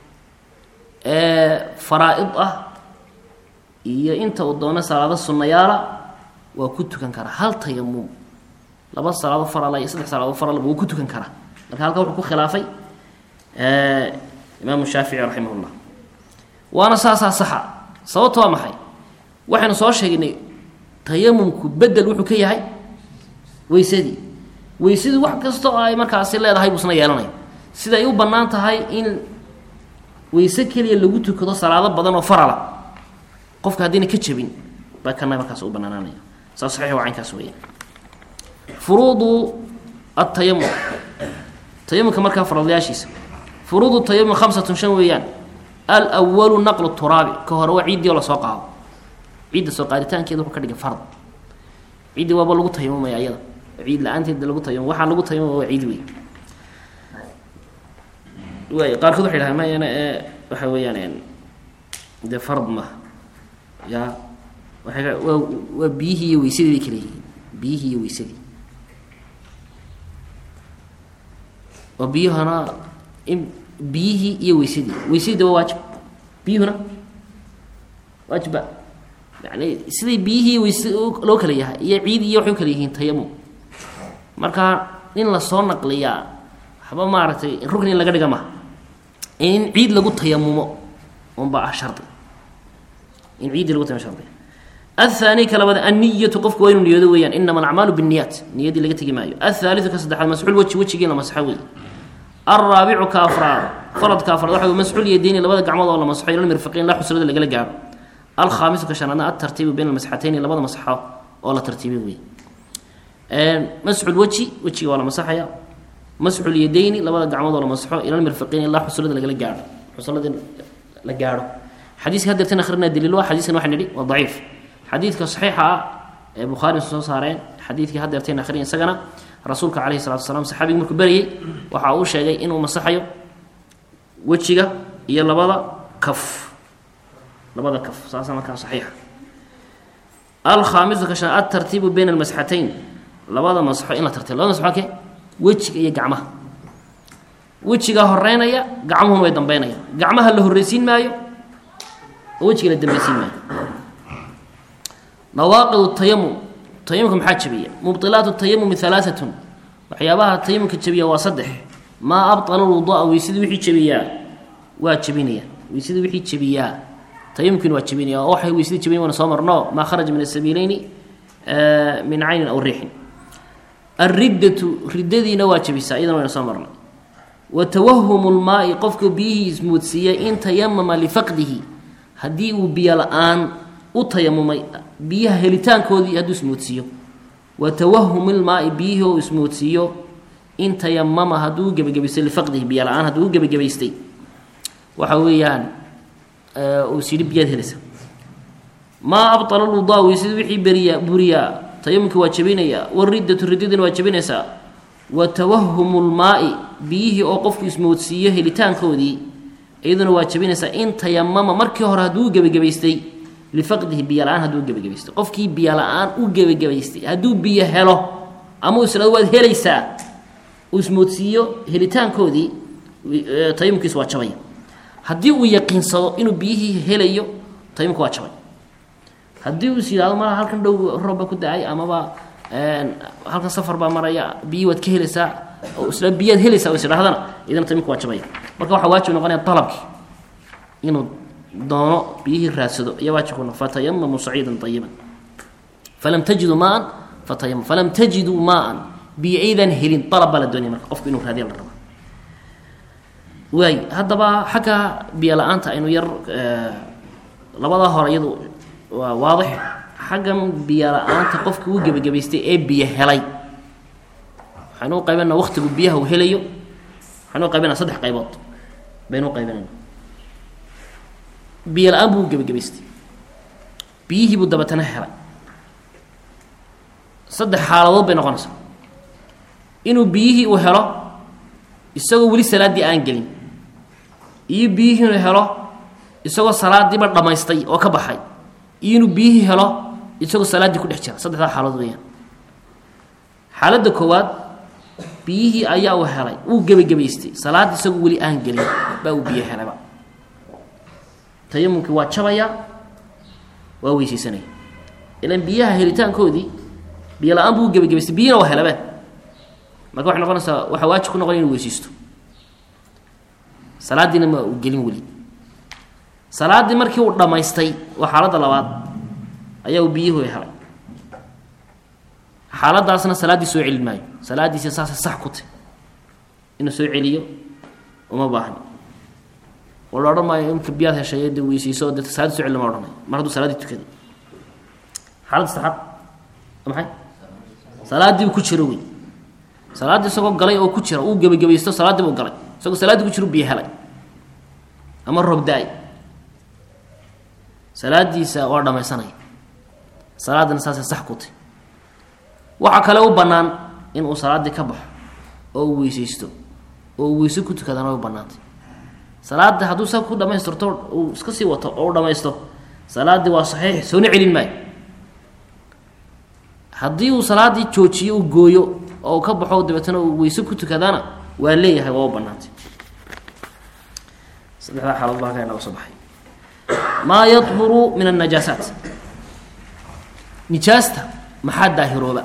ee faraa-id ah iyo inta uu doono salaado sunnayaala waa ku tukan karaa hal tayamum laba salaado farala iyo saddex salaado faralba wuu ku tukan karaa marka halkaa wuxuu ku khilaafay imaamu shaafici raximah llah waana saasaa saxa sababto waa maxay waxaynu soo sheegnay tayamumku bedel wuxuu ka yahay weysadii weysadii wax kasta oo ay markaasi leedahay buusna yeelanaya siday u bannaan tahay in weyse keliya lagu tukado salaado badan oo farala qofka haddayna ka jabin baa kana markaas u banaanaanaya saa saxiix waa caynkaas weya furuudu atayamum tayamumka markaa faradlayaashiisa furuudu tayamum khamsatun shan weeyaan alwalu naqlu turaabi ka hore waa ciiddii oo lasoo qaado ciidda soo qaaditaankeeda wuxuu ka dhigay fard ciiddi waaba lagu tayamumaya ayada ciid la-aanteeda lagu tayamum waxaa lagu tayamuma waa ciid wey waay qaarkood waxay dhahaan mayana ee waxa weeyaan dee fard ma ya waay ka waa waa biyihii iyo weysadii bay kala yihiin biyihii iyo weysadii oo biyuhana in biyihii iyo weysadii weysadii waa waajib biyuhuna waajibba yani siday biyihii iyo weyse loo kala yahay iyo ciid iyo waxay u kala yihiin tayamum marka in lasoo naqliyaa waxba maaragtay rukni in laga dhiga maha in ciid lagu tayamumo unba ah shardi in ciiddii lagu tayamo shardi aلثaanي ka labaad الniyatu qofku waa inuu niyoodo weeyaan inama alacmaalu bالniyaat niyadii laga tegi maayo aلثaaliثu ka saddexaad masxuul weji wejigii la masxo wey alraabicu ka afraad faradka afraad waxa masxuul yadeyni labada gacmood oo la masxo ila mirfiqiin la xusulada lagala gaaro alkhaamisu ka shanaadna altartiibu bayna almasxatayni labada masxo oo la tartiibay wey masxul weji wejiga waa la masaxaya masxul yadeyni labada gacmood oo la masxo ila mirfiqiin ilaa xusulada lagala gaaro xusuladii la gaaro xadiiska hadeertan akhrina daliil waa xadiiskan waxaan nidhi waa daciif xadiidka saxiixa ah ee bukhaari soo saareen xadiidkii hadeerteen akhriya isagana rasuulka calayhi salatu wasalaam saxaabigi markuu berayey waxa uu sheegay inuu masaxayo wejiga iyo labada kaf labada kaf saasa markaa saxiixa alkhaamisu ka shan altartiibu bayna almasxatayn labada masxo in la tartiib labada masxo ke wejiga iyo gacmaha wejigaa horeynaya gacmuhuna way dambeynayaan gacmaha la horreysiin maayo oo wejiga la dambeysiin maayo nawaaqid tayamum tayamumka maxaa jabiya mubطilaat tayamumi alaaatun waxyaabaha tayamumka jabiya waa saddex maa abطala lwudu'a weysadii wixii jabiyaa waa jabinaya weysadii wixii jabiyaa tayamumkiina waa jabinaya oo waxay weysadii jabinayan wana soo marno maa kharaja min asabiileyni min caynin aw riixin alriddatu riddadiina waa jabisaa iyadana wayna soo marnay wa tawahumu lmaai qofka biyihii ismoodsiiyey in tayamama lifaqdihi haddii uu biyo la-aan u tayamumay biyaha helitaankoodii hadduu ismoodsiiyo wa tawahum ilmaai biyihii oo ismoodsiiyo in tayamama hadduu gebagabaystay lifaqdihi biyo la-aan hadduu u gebagabaystay waxa weeyaan uu is yidhi biyaad helaysa maa abطala lwudaa weysada wixii beriya buriyaa tayamumkii waa jabinaya wariddatu riddadiina waa jabinaysaa wa tawahumu lmaai biyihii oo qofku ismoodsiiyo helitaankoodii iyaduna waa jabinaysaa in tayamama markii hore hadduu gebagabaystay lifaqdihi biyo la-aan hadduu gebagabaystay qofkii biyo la-aan u gebagabaystay hadduu biyo helo ama isla waad helaysaa uu ismoodsiiyo helitaankoodii tayamumkiis waa jabaya haddii uu yaqiinsado inuu biyihii helayo tayamumka waa jabay haddii uu is yidhahdo malaha halkan dhow roobba ku da-ay amaba halkan safar baa maraya biyihii waad ka helaysaa oo isla biyaad helaysaa oo is idhahdana idana tayamumka waa jabaya marka waxaa waajib noqonaya dalabkii inuu doono biyihii raadsado ayaa waajibku noq fatayamamu saciidan ayiban falam tajiduu maan fatayam falam tajiduu maan biyo aydan helin dalab baa la doonaya marka qofku inuu raadiya la raba waay haddaba xagga biyo la-aanta aynu yar labadaa hore iyadu waa waadix xaggan biyo la-aanta qofkii uu gebagabaystay ee biyo helay waxaynu u qaybana waktigu biyaha uu helayo waxaynu u qaybana saddex qaybood baynu u qaybinayna biyo la-aan buu u gebagabaystay biyihii buu dabatana helay saddex xaaladood bay noqonaysaa inuu biyihii uu helo isagoo weli salaaddii aan gelin iyo biyihii inuu helo isagoo salaadiiba dhammaystay oo ka baxay iyo inuu biyihii helo isagoo salaaddii ku dhex jira saddexdaa xaaladood weeyaan xaaladda koowaad biyihii ayaa uu helay wuu gebagabaystay salaad isagoo weli aan gelin baa uu biyo helayba tayamumkii waa jabayaa waa weysaysanaya ilan biyaha helitaankoodii biyo la-aan buu gebagabaystay biyihina waa helabeen marka waxay noqonaysaa waxaa waajib ku noqon inu weysaysto salaaddiina ma uu gelin weli salaaddii markii uu dhammaystay waa xaaladda labaad ayaa uu biyuhu helay xaaladaasna salaaddii soo celin maayo salaaddiisi saasay sax ku tahy inuu soo celiyo uma baahno oo la odhan maayo imka biyaad heshay de weysayso de salaaddi so celi lama odhanayo mar hadduu salaaddii tukaday xaaladda saxaad waa maxay salaaddii uu ku jiro wey salaaddii isagoo galay oo ku jira uu gebagabaysto salaaddii buu galay isagoo salaaddii ku jiro biyo helay ama roob da-ay salaadiisa waa dhamaysanaya salaaddina saasay sax ku tahy waxaa kale u bannaan inuu salaaddii ka baxo oo uu weysaysto oo uu weyse ku tukadana way bannaantay salaadda hadduu sa ku dhamaystirto uu iska sii wato oo u dhamaysto salaaddii waa saxiix soona celin maayo haddii uu salaaddii joojiyo uu gooyo oo uu ka baxo dabeetana uu weyse ku tukadana waa leeyahay waa u bannaantay saddexdaa xaalood baa halkaa inaga soo baxay maa yadhuru min annajaasaat nijaasta maxaa daahirooba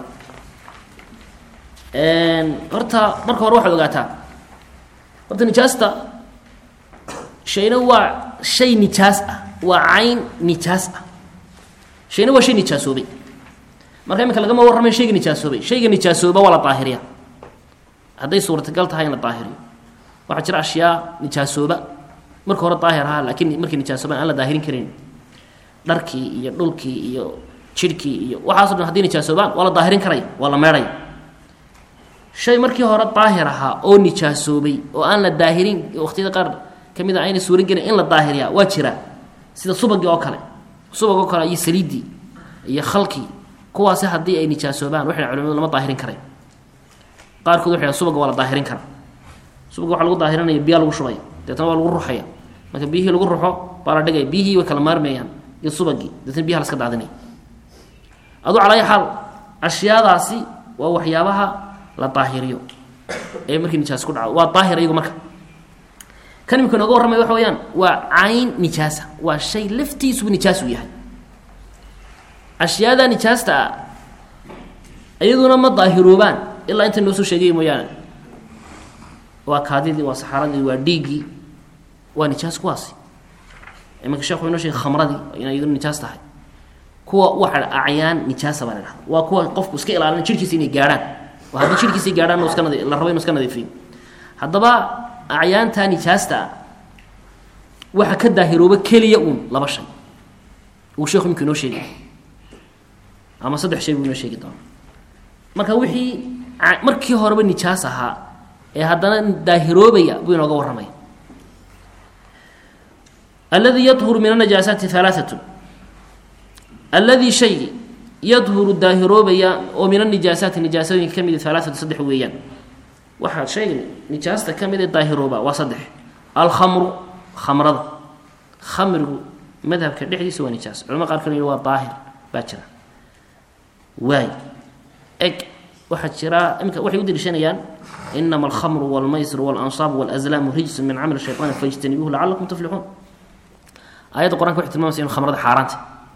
horta marka hore waxaad ogaataa horta nijaasta shayna waa shay nijaas ah waa cayn nijaas ah shayna waa shay nijaasoobay marka iminka lagama warramay shayga nijaasoobay shayga nijaasooba waa la daahiriya hadday suurtagal tahay in la daahiriyo waxaa jira ashyaa nijaasooba marka hore daahir ahaa laakiin markii nijaasoobaan aan la daahirin karin dharkii iyo dhulkii iyo jidhkii iyo waxaaso dhan hadday nijaasoobaan waa la daahirin karaya waa la meedhaya shay markii hore daahir ahaa oo nijaasoobay oo aan la daahirin waqtiyada qaar ka mid a ayna suuran gelin in la daahiriyaa waa jiraa sida subagii oo kale subag oo kale iyo saliiddii iyo khalkii kuwaasi haddii ay nijaasoobaan waxay culimadu lama daahirin karay qaarkood waxay subaga waa la daahirin karaa subaga waxaa lagu daahirinaya biyaa lagu shubaya deetna waa lagu ruxaya marka biyihii lagu ruxo baa la dhigaya biyihii way kala maarmayaan iyo subagii deetna biyaha laska daadinaya aduu calaa ayi xaal ashyaadaasi waa waxyaabaha la daahiriyo ee markii nijaas ku dhaco waa daahir iyagu marka kan imika nooga warramaya waxa weyaan waa cayn nijaasa waa shay laftiisubu nijaas uu yahay ashyaada nijaasta ah iyaduna ma daahiroobaan ilaa inta noo soo sheegay mooyaane waa kaadidii waa saxaaradii waa dhiiggii waa nijaas kuwaasi iminka sheekhu inoo sheegay khamradii inay iyaduna nijaas tahay kuwa waxa acyaan nijaasa baa la dhahda waa kuwa qofku iska ilaalina jirkiisa inay gaadhaan oo haddii jirkiisay gaadhaan iska nadi la rabo inu iska nadiifiyo haddaba acyaanta nijaasta ah waxa ka daahirooba keliya uun laba shay uu sheekhu imika inoo sheegay ama saddex shay buu inoo sheegi doona marka wixii markii horeba nijaas ahaa ee haddana daahiroobaya buu inooga warramaya alladii yadhuru min anajaasaati halaaatun alladii shaygii yadhuru daahiroobaya oo min anijaasaati nijaasooyinka ka mid halaaatu saddex weeyaan waxaa shayga nijaasta ka mid ee daahirooba waa saddex alkhamru khamrada khamrigu madhabka dhexdiisa waa nijaas culamada qaar kale waa daahir baa jira waay eg waxaa jira imika waxay u deliishanayaan inama alkhamru walmaysru walansaab walazlaamu rijsun min camali shayطaani fajtanibuuhu lacalakum tuflixuun aayadda qranka waxay tilmamaysa inu khamrada xaaraanta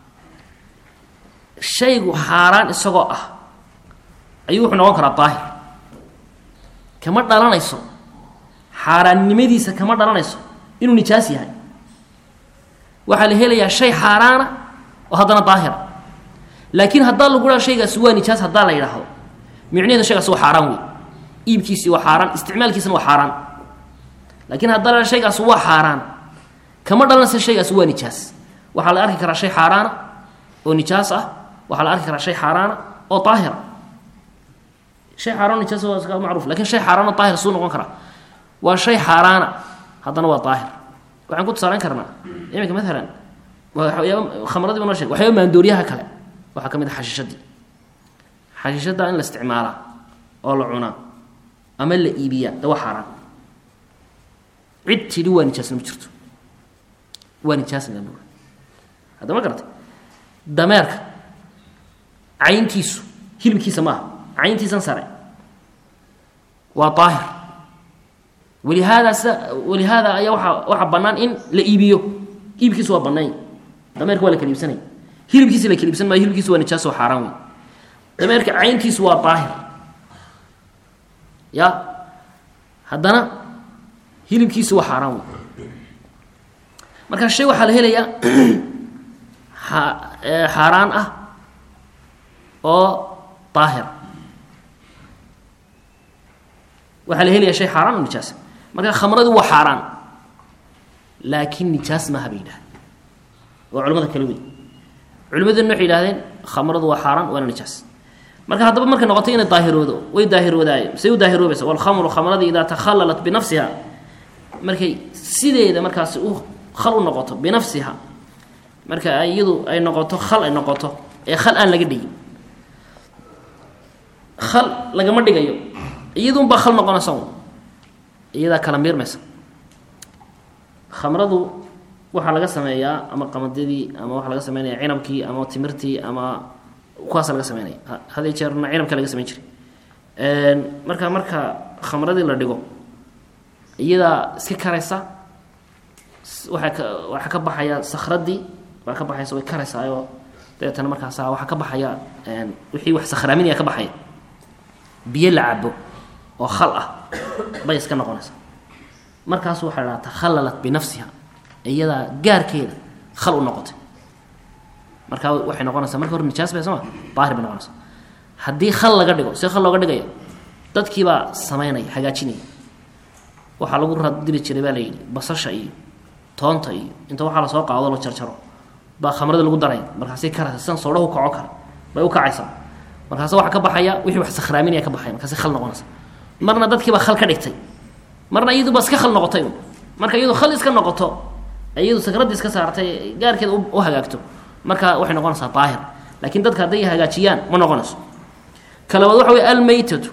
shaygu xaaraan isagoo ah ayuu wuxuu noqon karaa daahir kama dhalanayso xaaraannimadiisa kama dhalanayso inuu nijaas yahay waxaa la helayaa shay xaaraana oo haddana daahira laakiin haddaa lagu dhaa shaygaasi waa nijaas haddaa la yidhaahdo micnaheeda shaygaasi waa xaaraan wey iibkiisii waa xaaraan isticmaalkiisana waa xaaraan laakiin haddaa la dhaa shaygaasi waa xaaraan kama dhalanaysa shaygaasi waa nijaas waxaa la arki karaa shay xaaraana oo nijaas ah waxaa la arki karaa shay xaaraana oo daahira shay xaaraan nijaas waa iska macruuf lakin shay xaaraan oo daahir suu noqon karaa waa shay xaaraana haddana waa daahir waxaan ku tusaaleyn karnaa iminka maalan waxyaaba khamradii ba noo sheg waxyaaba maandooriyaha kale waxaa ka mid a xashiishadii xashiishadda in la isticmaalaa oo la cunaa ama la iibiyaa de waa xaaraan cid tidhi waa nijaasna ma jirto waa nijaasna lama hadda ma garatay dameerka cayntiisu hilibkiisa maaha cayntiisan sare waa daahir walihaada sida walihaada ayaa waaa waxaa bannaan in la iibiyo iibkiisu waa banaany dameerka waa la kala iibsanaya hilibkiisa la kala iibsan maayo hilibkiisu waa nijaas oo xaaraan wey dameerka cayntiisu waa daahir ya haddana hilibkiisu waa xaaraan wey marka shay waxaa la helayaa xaaraan ah oo daahir waxaa la helaya shay xaaraan oo nijaas marka khamradu waa xaaraan laakiin nijaas maaha bay yidhahdeen waa culamada kale wey culimaduna waxay yihahdeen khamradu waa xaaraan waana nijaas marka haddaba markay noqotay inay daahiroodo way daahiroodaayeen say u daahiroobaysa walkhamru khamradii idaa takhallalat binafsiha markay sideeda markaasi u khal u noqoto binafsiha marka iyadu ay noqoto khal ay noqoto ee khal aan laga dhigin khal lagama dhigayo iyadunbaa khal noqonaysa un iyadaa kala miirmaysa khamradu waxaa laga sameeyaa ama qamadadii ama waxaa laga sameynaya cinabkii ama timirtii ama kuwaasa laga sameynaya hadii jeerna cinabka laga sameyn jiray marka marka khamradii la dhigo iyadaa iska karaysa waaa ka waxaa ka baxaya sakradii baa ka baxaysa way karaysaayoo dabeetana markaasa waxaa ka baxaya wixii wax sakhraaminaya ka baxaya biyo la cabo oo khal ah bay iska noqonaysaa markaasu waxaa dhaha takhallalat binafsiha iyadaa gaarkeeda khal u noqotay markaa waxay noqonaysaa marka hore nijaas bay sooma daahir bay noqonaysaa haddii khal laga dhigo see khal looga dhigaya dadkiibaa sameynaya hagaajinaya waxaa lagu radiri jiray baa la yidhi basasha iyo toonta iyo inta waxaa lasoo qaado la jarjaro baa khamrada lagu daraya markaasay karaysa sidan soodhahu kaco kale bay u kacaysaa markaase waxaa ka baxaya wixii wax sakhraaminaya ka baxaya markaasay khal noqonaysa marna dadkiibaa khal ka dhigtay marna iyaduba iska khal noqotay un marka iyadu khal iska noqoto iyadu sakraddii iska saartay gaarkeeda u hagaagto marka waxay noqonaysaa daahir laakiin dadka hadday hagaajiyaan ma noqonayso kalabaad waxa wey almaytatu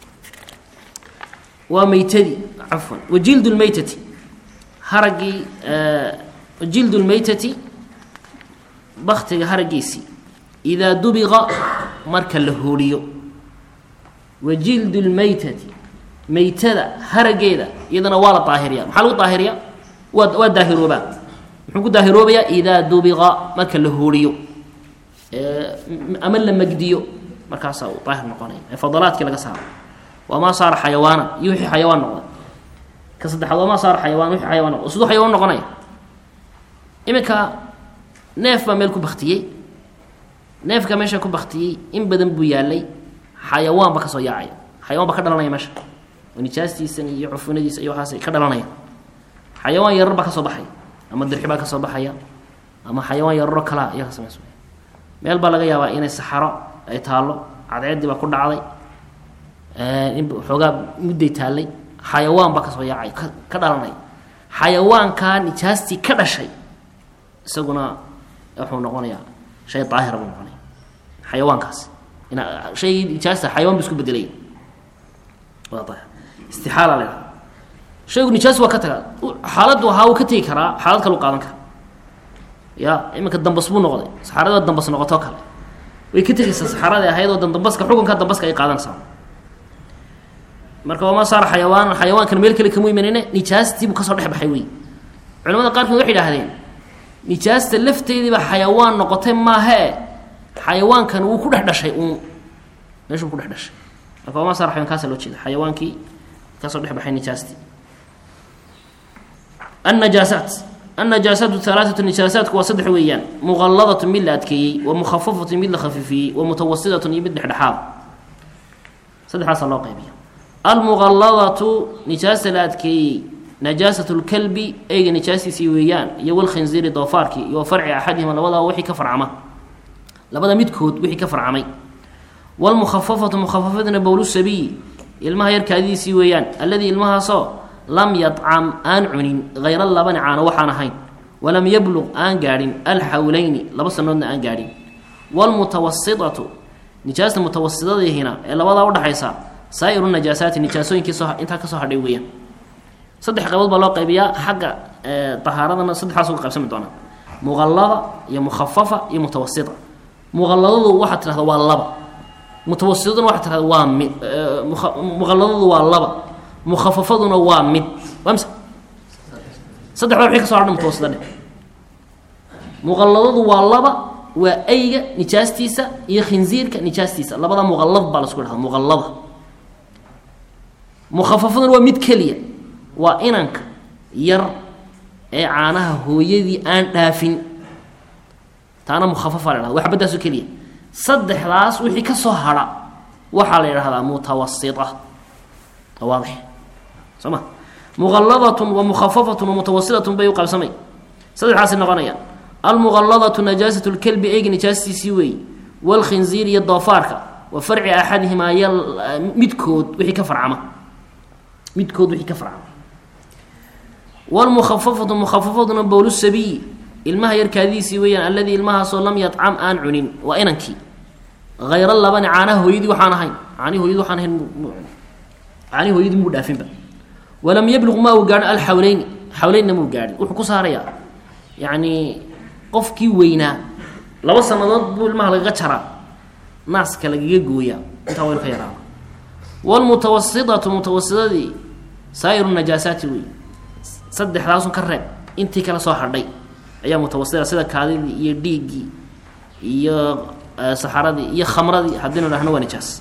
waa maytadii cafwan wajild lmaytati haraggii jild lmaytati baktiga haragiisii idaa dubiqa marka la hooriyo wa jild lmaytati maytada harageeda iyadana waa la daahiriya maxaa lagu daahiriya waa waa daahiroobaa muxuu ku daahiroobayaa idaa dubiqa marka la hooriyo ama la magdiyo markaasaa uu daahir noqonaya ee fadalaadkii laga saaro wamaa saara xayawaana iyo wixii xayawaan noqday ka saddexaad wamaa saara xayawaan wixii xayawaan noqday siduu xayawaan noqonaya iminka neef baa meel ku baktiyey neefka meesha ku baktiyey in badan buu yaalay xayawaan ba kasoo yaacaya xayawaan ba ka dhalanaya meesha oo nijaastiisan iyo cufunadiisa iyo waxaas ka dhalanaya xayawaan yarar baa kasoo baxaya ama dirxi baa kasoo baxaya ama xayawaan yararo kalaa ayaa ka samays meel baa laga yaabaa inay saxaro ay taallo cadceeddii baa ku dhacday in xoogaa mudday taallay xayawaan baa kasoo yaacay ka ka dhalanaya xayawaankaa nijaastii ka dhashay isaguna wuxuu noqonayaa shay daahira buu noqonaya xayawaankaasi in shaygii nijaasta xayawaan bu isku bedelaya waa daahir istixaala la ydhaha shaygu nijaas waa ka tagaa xaaladdu ahaa wuu ka tegi karaa xaalad kalu qaadan kara ya iminka dambas buu noqday saxaarada dambas noqotoo kale way ka tegaysaa saxaaradii ahayd oo dambaska xukunka dambaska ay qaadanaysaa marka wamaa saara xayawaan xayawaankan meel kale kamu imanine nijaastiibuu kasoo dhex baxay wey culamada qaarkood waxay idhahdeen nijaasta lafteediiba xayawaan noqotay maahee xayawaankan wuu ku dhex dhashay uun meeshuu ku dhex dhashay marka wamaa saara xayawan kaasa loo jeeda xayawaankii kasoo dhex baxay nijaastii annajaasaat annajaasaatu halaaatu nijaasaatku waa saddex weeyaan muqalladatu mid la adkeeyey wa mukhafafatu mid la khafifiyey wa mutawasitatun iyo mid dhexdhexaad saddexdaasa loo qaybiya almuqalladatu nijaasta la adkeeyey najaasat lkalbi eyga najaastiisii weeyaan iyo walkhinziiri doofaarkii iyo farci axadihima labadaa wixii ka farcama labada midkood wixii ka farcamay wlmukhafafatu mukhafafaduna bowlu sabiyi ilmaha yarkaadiisii weeyaan alladii ilmahaasoo lam yadcam aan cunin hayra labani caano waxaan ahayn walam yabluq aan gaadhin alxawleyni laba sanoodna aan gaadhin wlmutawasitatu nijaasta mutawasidadiihina ee labadaa udhaxaysa saa'iru najaasaati nijaasooyinkii soo intaa kasoo hadhay weeyaan saddex qaybood baa loo qaybiyaa xagga tahaaradana saddexdaas uga qaybsami doonaa muqallada iyo mukhafafa iyo mutawasita muqalladadu waxaad tidhahda waa laba mutawasidaduna waxaad tidhahda waa mid muqalladadu waa laba mukhafafaduna waa mid waa mise saddexda wixii kaso hadha mutawasida dhe muqalladadu waa laba waa ayga nijaastiisa iyo khinziirka nijaastiisa labada muqallad baa lasku dhahda muqallada mukhafafaduna waa mid keliya waa inanka yar ee caanaha hooyadii aan dhaafin taana mukhafafa la dhahda waa xabadaaso keliya saddexdaas wixii ka soo hadha waxaa la yidhahdaa mutawasita waadix soo ma muqalladatun wa mukhafafatun wa mutawasitatun bay u qaybsamay saddexdaasi noqonayaan almuqalladatu najaasat lkelbi eyga nijaastiisii weeye walkhinziir iyo doofaarka wa farci axadihimaa y midkood wixii ka farcama midkood wixii ka farcama wlmukhafafatu mukhafafaduna bowlu sabiyi ilmaha yarkaadiisii weeyaan alladii ilmahaasoo lam yadcam aan cunin waa inankii hayra labani caanaha hooyadii waxaan ahayn caanihi hooyadii waxaan ahayn caanihi hooyadii muu dhaafinba walam yabluq ma uu gaadhin alxawleyni xawleynna muu gaadhin wuxuu ku saarayaa yacni qofkii weynaa laba sanadood buu ilmaha lagaga jaraa naaska lagaga gooyaa intaa waynu ka yaraaba wlmutawasitatu mutawasidadii saa'iru najaasaati wey saddexdaasun ka reeb intii kala soo hadhay ayaa mutawasita sida kaadidii iyo dhiiggii iyo saxaradii iyo khamradii haddaynu dhahno waa nijaas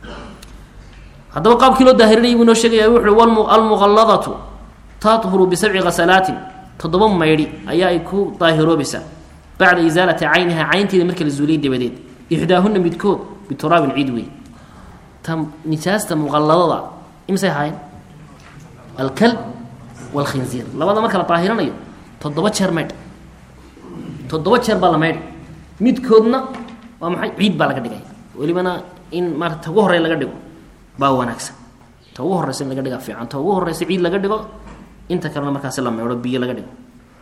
haddaba qaabkii loo daahirinayay buu noo sheegaya wuxu uhi almuqalladatu tathuru bisabci khasalaatin toddoba maydhi ayaa ay ku daahiroobaysaa bacda isaalati cayniha caynteeda marka la zuuliyay dabadeed ixdaahuna midkood bituraabin ciid wey ta nijaasta muqalladada imisay ahaayeen alkalb walkhinziir labada marka la daahirinayo toddoba jeer maydh toddoba jeer baa la maydhay midkoodna waa maxay ciid baa laga dhigaya welibana in maarata ta ugu horey laga dhigo baa wanaagsan ta ugu horeysa in laga dhigaa fiican ta ugu horeysa ciid laga dhigo inta kalena markaasi la meedho biyo laga dhigo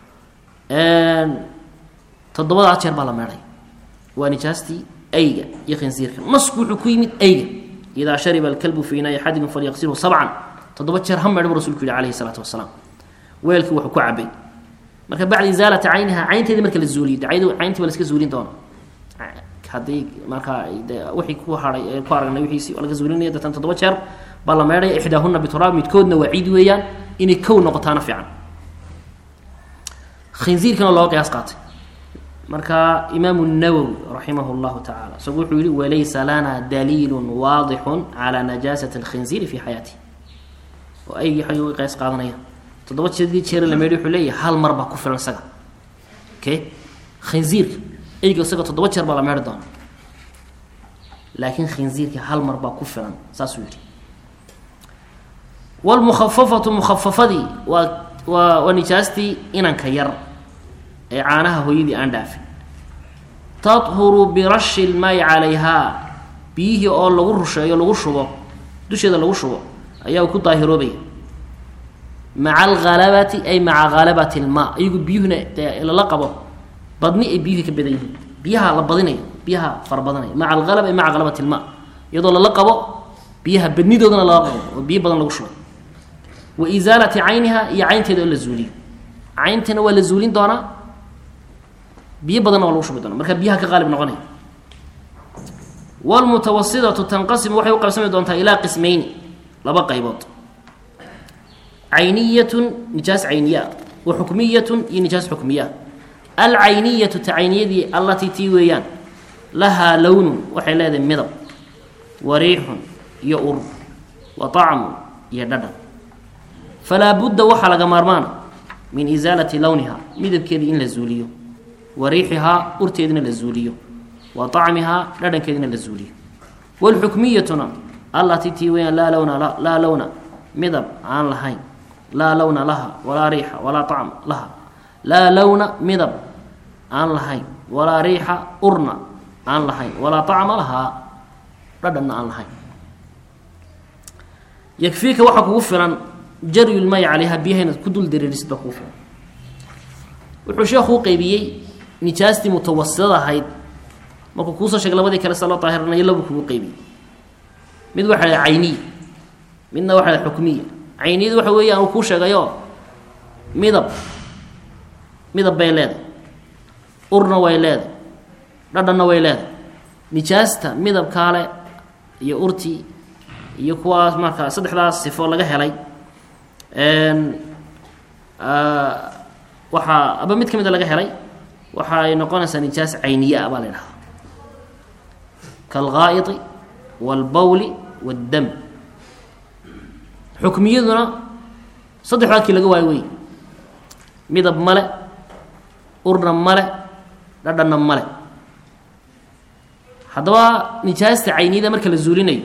toddobadaa jeer baa la meedhay waa nijaastii ayga iyo khinsiirka nasku wuxuu ku yimid ayga idaa shariba alkalbu fii inaai axadikum falyaqsilhu sabcan toddoba jeer ha meedho buu rasulku yihi alayhi salaatu wasalaam weelkii wuxuu ku cabay marka bacda isaalati cayniha caynteedii marka la zuuliyo dacaydu cayntii ba la iska zuulin doona haddii markaa de wixii ku hahay ku aragnay wiiisi waa laga zuulinaya datan toddoba jeer baa la meedhaya ixdaahuna bituraab midkoodna waa ciid weeyaan inay kow noqotaana fiican khinziirkana looga qiyaas qaatay marka imaamu nawowi raximah llahu tacala isagu wuxuu yihi walaysa lana daliilu waadixu calaa najaasati alkhinziiri fi xayaatih oo aygii xagii uga qiyaas qaadanaya toddoba jeedii jeera la meedhay wuxuu leeyahay hal mar baa ku filan isaga okay khinziirka eyga isaga toddoba jeer baa la meedhi doona laakiin khinziirka hal mar baa ku filan saasuu yihi wlmukhafafatu mukhafafadii waa waa waa nijaastii inanka yar ee caanaha hooyadii aan dhaafin tahuru birashi lmaayi calayhaa biyihii oo lagu rusheeyo lagu shubo dusheeda lagu shubo ayaa ku daahiroobaya maca alhalabati ay maca halabati lmaa iyagu biyuhuna dee lala qabo badni ay biyuhi ka badan yihiin biyaha la badinayo biyaha fara badanaya maca alhalaba ay maca halabati lmaa iyadoo lala qabo biyaha badnidoodana lala qabo oo biyo badan lagu shubay wa isaalati cayniha iyo caynteeda oo la zuuliyo caynteena waa la zuulin doonaa biyo badanna waa lagu shubi doona marka biyaha ka qaalib noqonaya wlmutawasidatu tanqasimu waxay u qaybsami doontaa ilaa qismayni laba qaybood cayniyatun nijaas cayniya wa xukmiyatun iyo nijaas xukmiya alcayniyatu ta cayniyadii allatii tii weeyaan lahaa lownun waxay leedahay midab wa riixun iyo ur wa طacmun iyo dhadhan falaa budda waxaa laga maarmaana min isaalati lowniha midabkeedii in la zuuliyo wa riixihaa urteedina la zuuliyo wa طacmihaa dhadhankeedina la zuuliyo wاlxukmiyatuna allatii tii weyaan laa lowna laa lowna midab aan lahayn laa lowna laha walaa riixa walaa طacma laha laa lowna midab aan lahayn walaa riixa urna aan lahayn walaa طacma lahaa dhadhanna aan lahayn yakfiika waxaa kugu filan jaryulmay calayha biyaha inaad ku dul dareerisid baa kugu filan wuxuu sheekhu u qeybiyey nijaastii mutawasidada ahayd markuu kuusoo sheegay labadii kale sa loo daahiranayo labuu kugu qeybiyey mid waxa la cayniya midna waxa la xukmiya cayniyadu waxa weeye aan kuu sheegayo midab midab bay leedahay urna way leedahay dhadhanna way leedahay nijaasta midabkaale iyo urtii iyo kuwaas markaa saddexdaas sifo laga helay waxaa aba mid ka mida laga helay waxa ay noqonaysaa nijaas cayniye ah baa la ydhahdaa kaalghaa'iti waalbawli waaddam xukmiyaduna saddexdaa kii laga waayo wey midab male urna male dhadhanna male haddaba nijaasta cayniyada marka la zuulinayo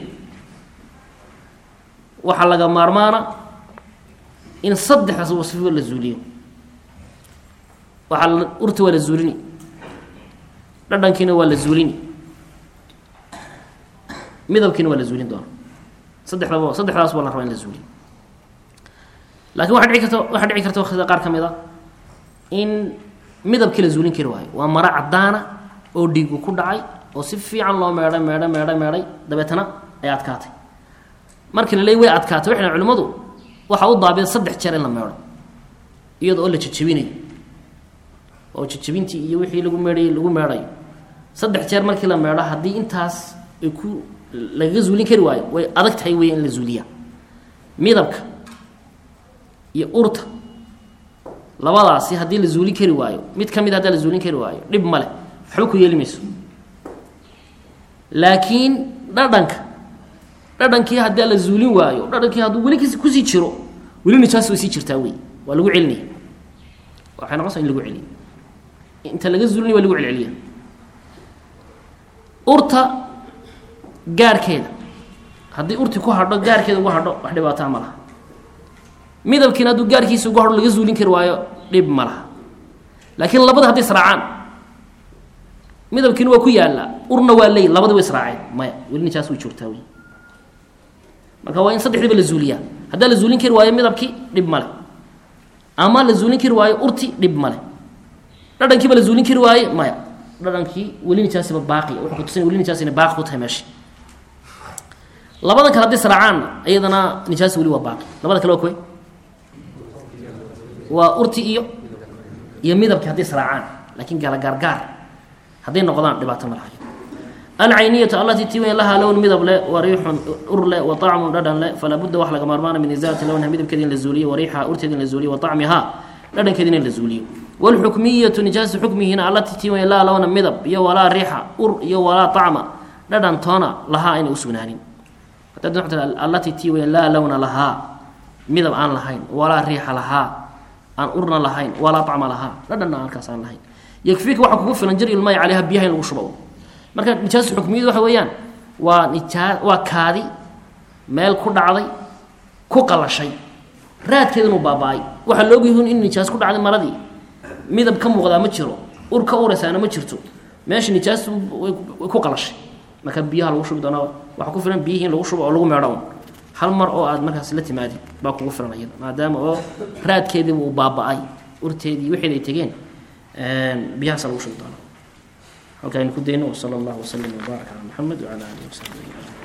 waxaa laga maarmaana in saddexdaas wasfo la zuuliyo waxaa urta waa la zuulini dhadhankiina waa la zuulini midabkiina waa la zuulin doona saddexdaba saddexdaas waa la rabaa in la zuuliyo laakiin waxaa dhici karta waxaa dhici karta wakhtida qaar ka mid a in midabkii la zuulin kari waayo waa maro caddaana oo dhiigu ku dhacay oo si fiican loo meedhay meedhay meedhay meedhay dabeetana ay adkaatay markii la leey way adkaatay waxay culimmadu waxaa u daabida saddex jeer in la meedho iyada oo la jejebinayo oo jejebintii iyo wixii lagu meedhayay lagu meedhayo saddex jeer markii la meedho haddii intaas ay ku lagaga zuulin kari waayo way adag tahay wey in la zuuliyaa midabka iyo urta labadaasi haddii la zuulin kari waayo mid ka mid haddaa la zuulin kari waayo dhib male waxba ku yeeli mayso laakiin dhadhanka dhadhankii haddii la zuulin waayo dhadhankii hadduu weli k kusii jiro weli nijaas way sii jirtaa wey waa lagu celinaya waxay noqonaysaa in lagu celiya inta laga zuulinaya waa lagu celceliya urta gaarkeeda haddii urti ku hadho gaarkeeda ugu hadho wax dhibaataa ma laha midabkiina hadduu gaarkiisa ugu hadho laga zuulin kari waayo dhib ma laha laakiin labada hadday israacaan midabkiina waa ku yaallaa urna waa ley labadi way israaceen maya weli nijaas way joogtaa wey marka waa in saddexdiiba la zuuliyaa haddaa la zuulin kari waayo midabkii dhib male ama la zuulin kari waayo urti dhib male dhadhankiiba la zuulin kari waaye maya dhadhankii weli nijaasiba baaqi wuxuu kutusinaya weli nijaasina baaqi ku tahay meesha labadan kale hadday saracaanna iyadana nijaasi weli waa baaqi labada kale waa kuwe waa urti iyo iyo midabkii hadday saraacaan laakiin gaala gaargaar hadday noqdaan dhibaato ma lahayo alcayniyatu allatii tiway lahaa lown midab le wa riixun ur le wa طacmun dhadhan le falaa budda wax laga maarmaana min isaalati lownha midabkeeda in la zuuliyo wa riixha urteeda in la zuuliyo wa طacmihaa dhadhankeeda in la zuuliyo wاlxukmiyatu nijaasa xukmihiina allatii tiway laa lowna midab iyo walaa riixa ur iyo walaa طacma dhadhan toona lahaa ayna usugnaanin allatii tiway laa lowna lahaa midab aan lahayn walaa riixa lahaa aan urna lahayn walaa طacma lahaa dhadhanna halkaas aan lahayn yakfiika waxaa kugu filan jaryulmay calayha biyaha in lagu shubo marka nijaasa xukmiyadu waxa weeyaan waa nijaa waa kaadi meel ku dhacday ku qalashay raadkeeda inuu baaba-ay waxaa la ogyahin in nijaas ku dhacday maradii midab ka muuqdaa ma jiro ur ka uraysaana ma jirto meesha nijaas way ku qalashay marka biyaha lagu shubi doona waxaa ku filan biyihii in lagu shubo oo lagu meedho un hal mar oo aad markaas la timaadi baa kugu filan iyada maadaama oo raadkeediiba uu baaba-ay urteedii wixeed ay tegeen biyahaasa lagu shubi doona halka aynu ku dayno wsala allahu wasalam wbaarak calaa maxamed wcala alihi wasaxbi ajmaciin